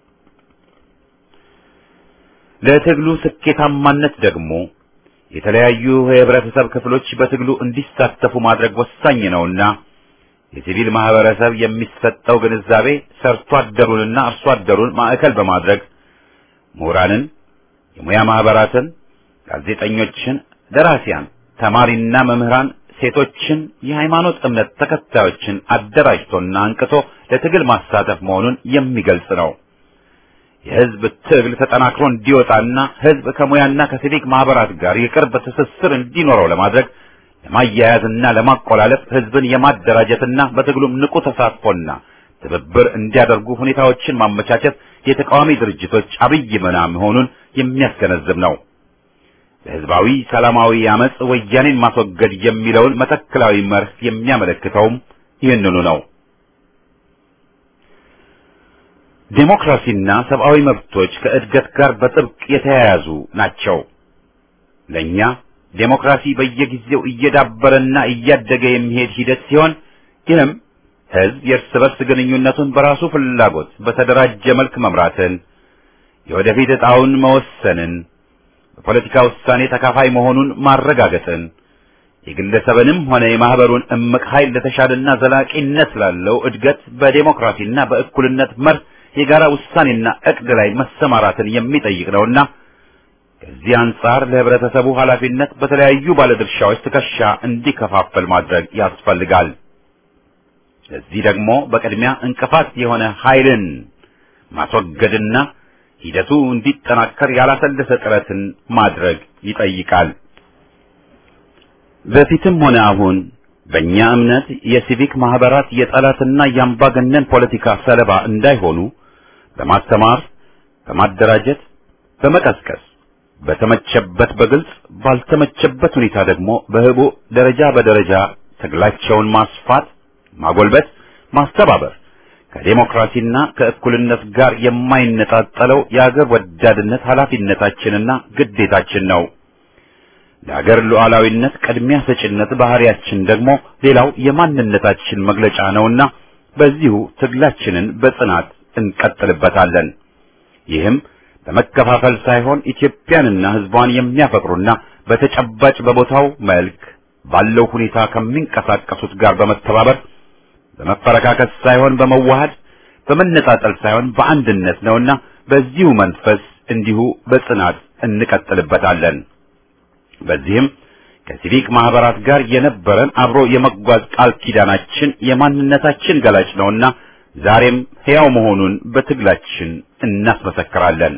[SPEAKER 1] ለትግሉ ስኬታማነት ደግሞ የተለያዩ የህብረተሰብ ክፍሎች በትግሉ እንዲሳተፉ ማድረግ ወሳኝ ነውና የሲቪል ማህበረሰብ የሚሰጠው ግንዛቤ ሰርቶ አደሩንና አርሶ አደሩን ማዕከል በማድረግ ምሁራንን፣ የሙያ ማህበራትን፣ ጋዜጠኞችን፣ ደራሲያን፣ ተማሪና መምህራን ሴቶችን፣ የሃይማኖት እምነት ተከታዮችን አደራጅቶና አንቅቶ ለትግል ማሳተፍ መሆኑን የሚገልጽ ነው። የህዝብ ትግል ተጠናክሮ እንዲወጣና ህዝብ ከሙያና ከሲቪክ ማህበራት ጋር የቅርብ ትስስር እንዲኖረው ለማድረግ ለማያያዝና ለማቆላለፍ ህዝብን የማደራጀትና በትግሉም ንቁ ተሳትፎና ትብብር እንዲያደርጉ ሁኔታዎችን ማመቻቸት የተቃዋሚ ድርጅቶች አብይ ሚና መሆኑን የሚያስገነዝብ ነው። ለህዝባዊ ሰላማዊ አመጽ ወያኔን ማስወገድ የሚለውን መተክላዊ መርህ የሚያመለክተውም ይህንኑ ነው። ዴሞክራሲና ሰብአዊ መብቶች ከእድገት ጋር በጥብቅ የተያያዙ ናቸው። ለእኛ ዴሞክራሲ በየጊዜው እየዳበረና እያደገ የሚሄድ ሂደት ሲሆን ይህም ህዝብ የእርስ በርስ ግንኙነቱን በራሱ ፍላጎት በተደራጀ መልክ መምራትን፣ የወደፊት ዕጣውን መወሰንን፣ በፖለቲካ ውሳኔ ተካፋይ መሆኑን ማረጋገጥን፣ የግለሰብንም ሆነ የማህበሩን እምቅ ኃይል ለተሻለና ዘላቂነት ላለው እድገት በዴሞክራሲና በእኩልነት መርህ የጋራ ውሳኔና እቅድ ላይ መሰማራትን የሚጠይቅ ነውና ከዚህ አንጻር ለህብረተሰቡ ኃላፊነት በተለያዩ ባለድርሻዎች ትከሻ እንዲከፋፈል ማድረግ ያስፈልጋል። ለዚህ ደግሞ በቅድሚያ እንቅፋት የሆነ ኃይልን ማስወገድና ሂደቱ እንዲጠናከር ያላሰለሰ ጥረትን ማድረግ ይጠይቃል። በፊትም ሆነ አሁን በእኛ እምነት የሲቪክ ማህበራት የጠላትና የአምባገነን ፖለቲካ ሰለባ እንዳይሆኑ በማስተማር፣ በማደራጀት፣ በመቀስቀስ በተመቸበት በግልጽ ባልተመቸበት ሁኔታ ደግሞ በህቡ ደረጃ በደረጃ ትግላቸውን ማስፋት፣ ማጎልበት፣ ማስተባበር ከዴሞክራሲና ከእኩልነት ጋር የማይነጣጠለው የአገር ወዳድነት ኃላፊነታችንና ግዴታችን ነው። ለአገር ሉዓላዊነት ቅድሚያ ሰጭነት ባህሪያችን ደግሞ ሌላው የማንነታችን መግለጫ ነውና በዚሁ ትግላችንን በጽናት እንቀጥልበታለን። ይህም በመከፋፈል ሳይሆን ኢትዮጵያንና ሕዝቧን የሚያፈቅሩና በተጨባጭ በቦታው መልክ ባለው ሁኔታ ከሚንቀሳቀሱት ጋር በመተባበር በመፈረካከስ ሳይሆን በመዋሃድ በመነጣጠል ሳይሆን በአንድነት ነውና በዚሁ መንፈስ እንዲሁ በጽናት እንቀጥልበታለን። በዚህም ከሲቪክ ማህበራት ጋር የነበረን አብሮ የመጓዝ ቃል ኪዳናችን የማንነታችን ገላጭ ነውና ዛሬም ሕያው መሆኑን በትግላችን እናስመሰክራለን።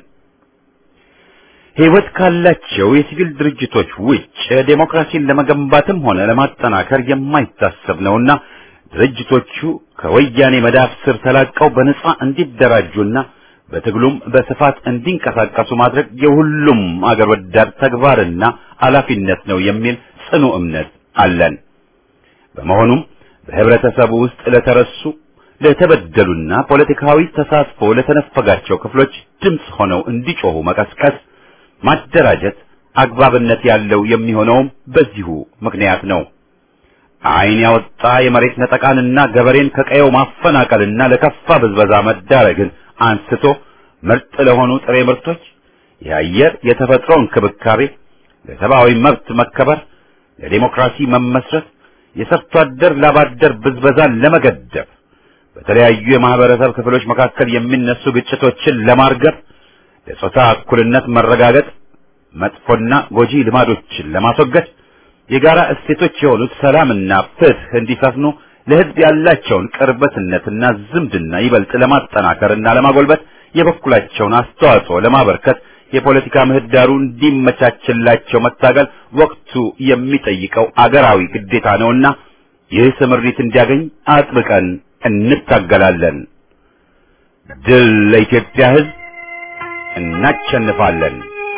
[SPEAKER 1] ሕይወት ካላቸው የሲቪል ድርጅቶች ውጭ ዴሞክራሲን ለመገንባትም ሆነ ለማጠናከር የማይታሰብ ነውና ድርጅቶቹ ከወያኔ መዳፍ ስር ተላቀው በነጻ እንዲደራጁና በትግሉም በስፋት እንዲንቀሳቀሱ ማድረግ የሁሉም አገር ወዳድ ተግባርና ኃላፊነት ነው የሚል ጽኑ እምነት አለን። በመሆኑም በህብረተሰቡ ውስጥ ለተረሱ ለተበደሉና ፖለቲካዊ ተሳትፎ ለተነፈጋቸው ክፍሎች ድምፅ ሆነው እንዲጮሁ መቀስቀስ፣ ማደራጀት አግባብነት ያለው የሚሆነውም በዚሁ ምክንያት ነው። ዓይን ያወጣ የመሬት ነጠቃንና ገበሬን ከቀየው ማፈናቀልና ለከፋ ብዝበዛ መዳረግን አንስቶ ምርጥ ለሆኑ ጥሬ ምርቶች፣ የአየር የተፈጥሮ እንክብካቤ፣ ለሰብአዊ መብት መከበር፣ ለዲሞክራሲ መመስረት፣ የሰርቶ አደር ላባደር ብዝበዛን ለመገደብ፣ በተለያዩ የማህበረሰብ ክፍሎች መካከል የሚነሱ ግጭቶችን ለማርገብ፣ ለጾታ እኩልነት መረጋገጥ፣ መጥፎና ጎጂ ልማዶችን ለማስወገድ፣ የጋራ እሴቶች የሆኑት ሰላምና ፍትህ እንዲሰፍኑ ለህዝብ ያላቸውን ቅርበትነትና ዝምድና ይበልጥ ለማጠናከርና ለማጎልበት የበኩላቸውን አስተዋጽኦ ለማበርከት የፖለቲካ ምህዳሩ እንዲመቻችላቸው መታገል ወቅቱ የሚጠይቀው አገራዊ ግዴታ ነውና ይህ ስምሪት እንዲያገኝ አጥብቀን እንታገላለን። ድል ለኢትዮጵያ ህዝብ! እናሸንፋለን።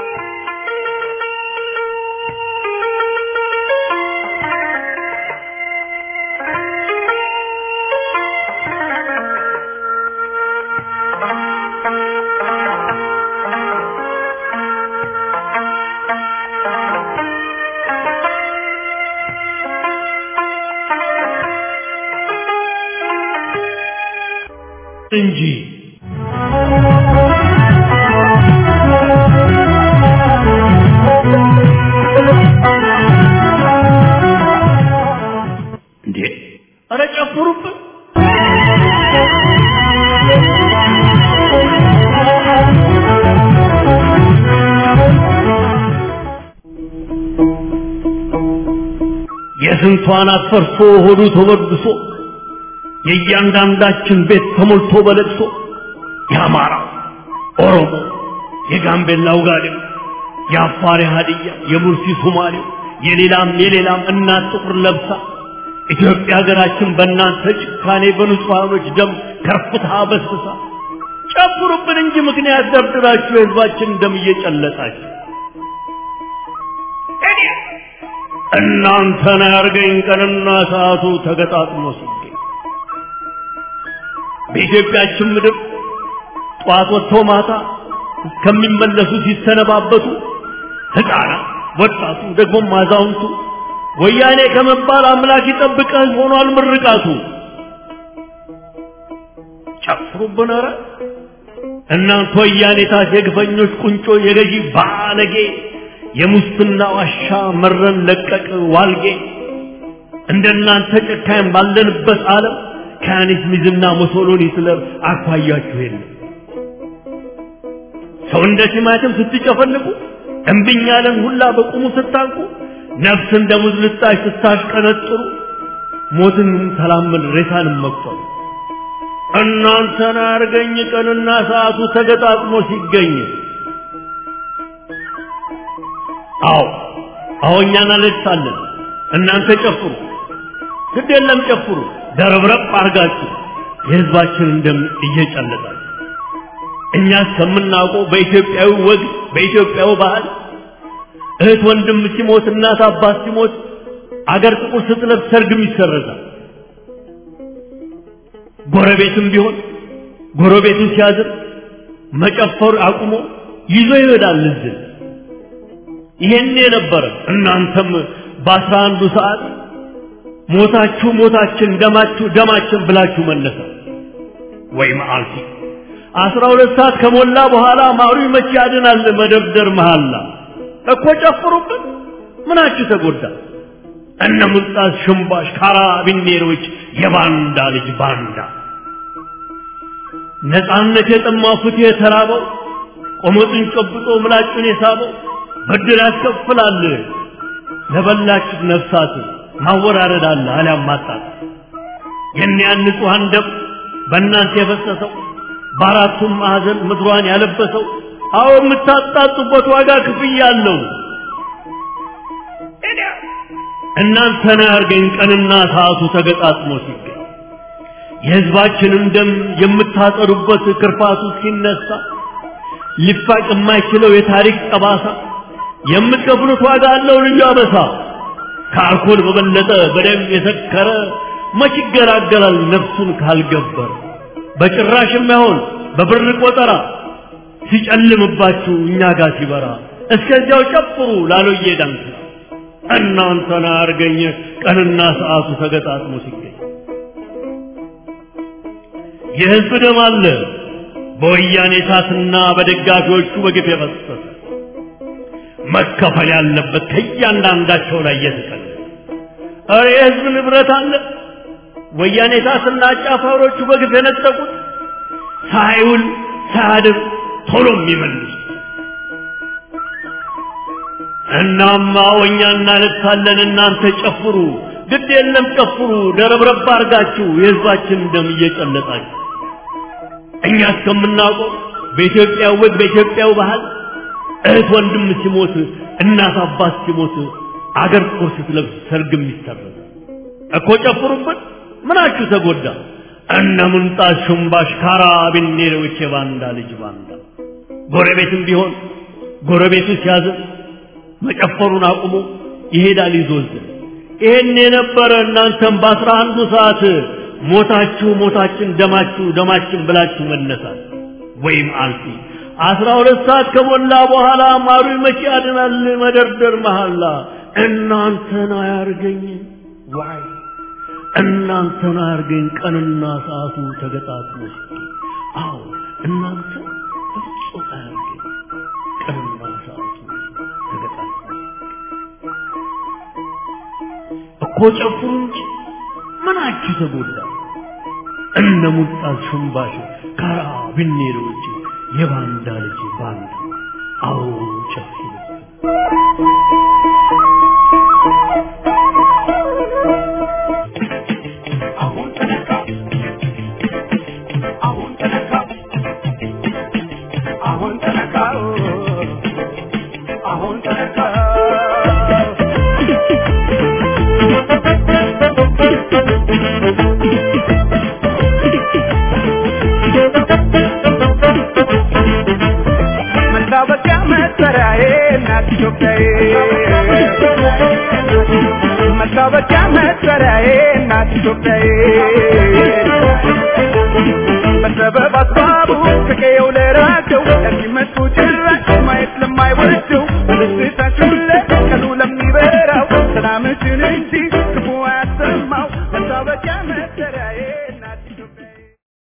[SPEAKER 3] እንጂ እንዴ! ኧረ ጨፍሩብን! የስንቷን አትፈርሶ ሆዱ ተበድሶ የእያንዳንዳችን ቤት ተሞልቶ በለቅሶ የአማራ ኦሮሞ፣ የጋምቤላው ጋዴው፣ የአፋር ሀዲያ፣ የሙርሲ ሶማሌው፣ የሌላም የሌላም እናት ጥቁር ለብሳ ኢትዮጵያ ሀገራችን በእናንተ ጭካኔ በንጹሐኖች ደም ከርፍታ በስሳ ጨፍሩብን እንጂ ምክንያት ደርድራችሁ የህዝባችን ደም እየጨለጣችሁ እናንተን ያርገኝ ቀንና ሰዓቱ ተገጣጥሞ ሲገኝ በኢትዮጵያችን ምድር ጠዋት ወጥቶ ማታ እስከሚመለሱ ሲሰነባበቱ ሕፃናት ወጣቱ ደግሞም አዛውንቱ ወያኔ ከመባል አምላክ ይጠብቀህ ሆኗል ምርቃቱ። ጨፍሩብን ኧረ እናንተ ወያኔ ታስ የግፈኞች ቁንጮ የገዢ ባለጌ የሙስና ዋሻ መረን ለቀቅ ዋልጌ እንደናንተ ጨካኝ ባለንበት ዓለም ከያኔት ሚዝና ሞሶሎኒ ስለ አኳያችሁ የለም። ሰው እንደ ቲማቲም ስትጨፈልቁ እምብኝ ያለን ሁላ በቁሙ ስታንቁ ነፍስ እንደ ሙዝ ልጣሽ ስታሽቀነጥሩ ሞትን ተላመድ ሬሳንም መቁጠሩ እናንተን አርገኝ ቀንና ሰዓቱ ተገጣጥሞ ሲገኝ አዎ አዎ እኛ እናለቅሳለን እናንተ ጨፍሩ ግድ የለም ጨፍሩ ደረብረብ አርጋችሁ የህዝባችንን ደም እየጨለጣችሁ እኛ እስከምናውቀው በኢትዮጵያዊ ወግ በኢትዮጵያዊ ባህል እህት ወንድም ሲሞት እናት አባት ሲሞት አገር ጥቁር ስትለብስ ሰርግም ይሰረዛል። ጎረቤትም ቢሆን ጎረቤቱን ሲያዝን መጨፈር አቁሞ ይዞ ይሄዳል እዝን። ይሄን የነበረ እናንተም በአስራ አንዱ ሰዓት ሞታችሁ ሞታችን ደማችሁ ደማችን ብላችሁ መነሳ ወይ መዓልቲ አስራ ሁለት ሰዓት ከሞላ በኋላ ማሩ መቼ ያድናል መደብደር መሃላ እኮ ጨፍሩበት ምናችሁ ተጎዳ እነ ሙልጣስ ሽምባሽ ካራቢኔሮች የባንዳ ልጅ ባንዳ ነፃነት የጠማው ፍትህ የተራበው ቆመጡን ጨብጦ ምላጩን የሳበው ብድር ያስከፍላል ለበላችሁ ነፍሳት ማወራረድ አለ አሊያም ማጣት የእኒያን ንጹሐን ደም በእናንተ የፈሰሰው በአራቱም ማዕዘን ምድሯን ያለበሰው አዎ የምታጣጡበት ዋጋ ክፍያ አለው። እናንተን ያርገኝ ቀንና ሰዓቱ ተገጣጥሞ ሲገኝ የሕዝባችንን ደም የምታጠሩበት ክርፋቱ ሲነሳ ሊፋቅ የማይችለው የታሪክ ጠባሳ የምትከፍሉት ዋጋ አለው ልዩ አበሳ። ከአልኮል በበለጠ በደም የሰከረ መች ይገላገላል ነፍሱን ካልገበረ በጭራሽ የማይሆን በብር ቆጠራ ሲጨልምባችሁ እኛ ጋር ሲበራ እስከዚያው ጨፍሩ ላሎዬ ዳንስ እናንተን አርገኝ ቀንና ሰዓቱ ተገጣጥሞ ሲገኝ የሕዝብ ደም አለ በወያኔ እሳትና በደጋፊዎቹ በግፍ የፈሰሰ መከፈል ያለበት ከእያንዳንዳቸው ላይ እየተቀለ ኧረ የሕዝብ ንብረት አለ ወያኔ እሳትና አጫፋሪዎቹ በግፍ የነጠቁት ሳይውል ሳያድር ቶሎ የሚመልሱ እናማ እኛ እናለቅሳለን እናንተ ጨፍሩ ግድ የለም ጨፍሩ ደረብረብ አርጋችሁ የሕዝባችን ደም እየጨለጣችሁ እኛ እስከምናውቀው በኢትዮጵያ ወግ በኢትዮጵያው ባህል እህት ወንድም ሲሞት እናት አባት ሲሞት አገር ጥቁር ስትለብስ ሰርግም ይሰረዝ እኮ ጨፍሩበት ምናችሁ ተጎዳ እነ ምንጣት ሽምባሽ ካራቢኔሮች የባንዳ ልጅ ባንዳ ጎረቤትም ቢሆን ጎረቤቱ ሲያዝን መጨፈሩን አቁሞ ይሄዳል ይዞዝን ይሄን የነበረ እናንተም በአስራ አንዱ ሰዓት ሞታችሁ ሞታችን ደማችሁ ደማችን ብላችሁ መነሳት ወይም አልፊ አስራ ሁለት ሰዓት ከሞላ በኋላ ማሩ መቼ ያድናል መደርደር መሐላ እናንተን አያርገኝ ዋይ እናንተን አያርገኝ ቀንና ሰዓቱ ተገጣጥሞ አዎ እናንተ በፍጹም አያርገኝ ቀንና ሰዓቱ ተገጣጥሞ እኮ ጨፍሩ እንጂ ምናችሁ ተጎዳ እነ ሙልጣት ሽምባሽ ካራቢኔሮች የባንዳ ልጅ ባንዳ አዎ ጨፍሩ
[SPEAKER 4] መታወቂያ መጠሪያዬ እናት ኢትዮጵያዬ መታወቂያ መጠሪያዬ እናት ኢትዮጵያዬ በሰበብ አስባቡ ከቀየው ለራቀው ለሚመጡ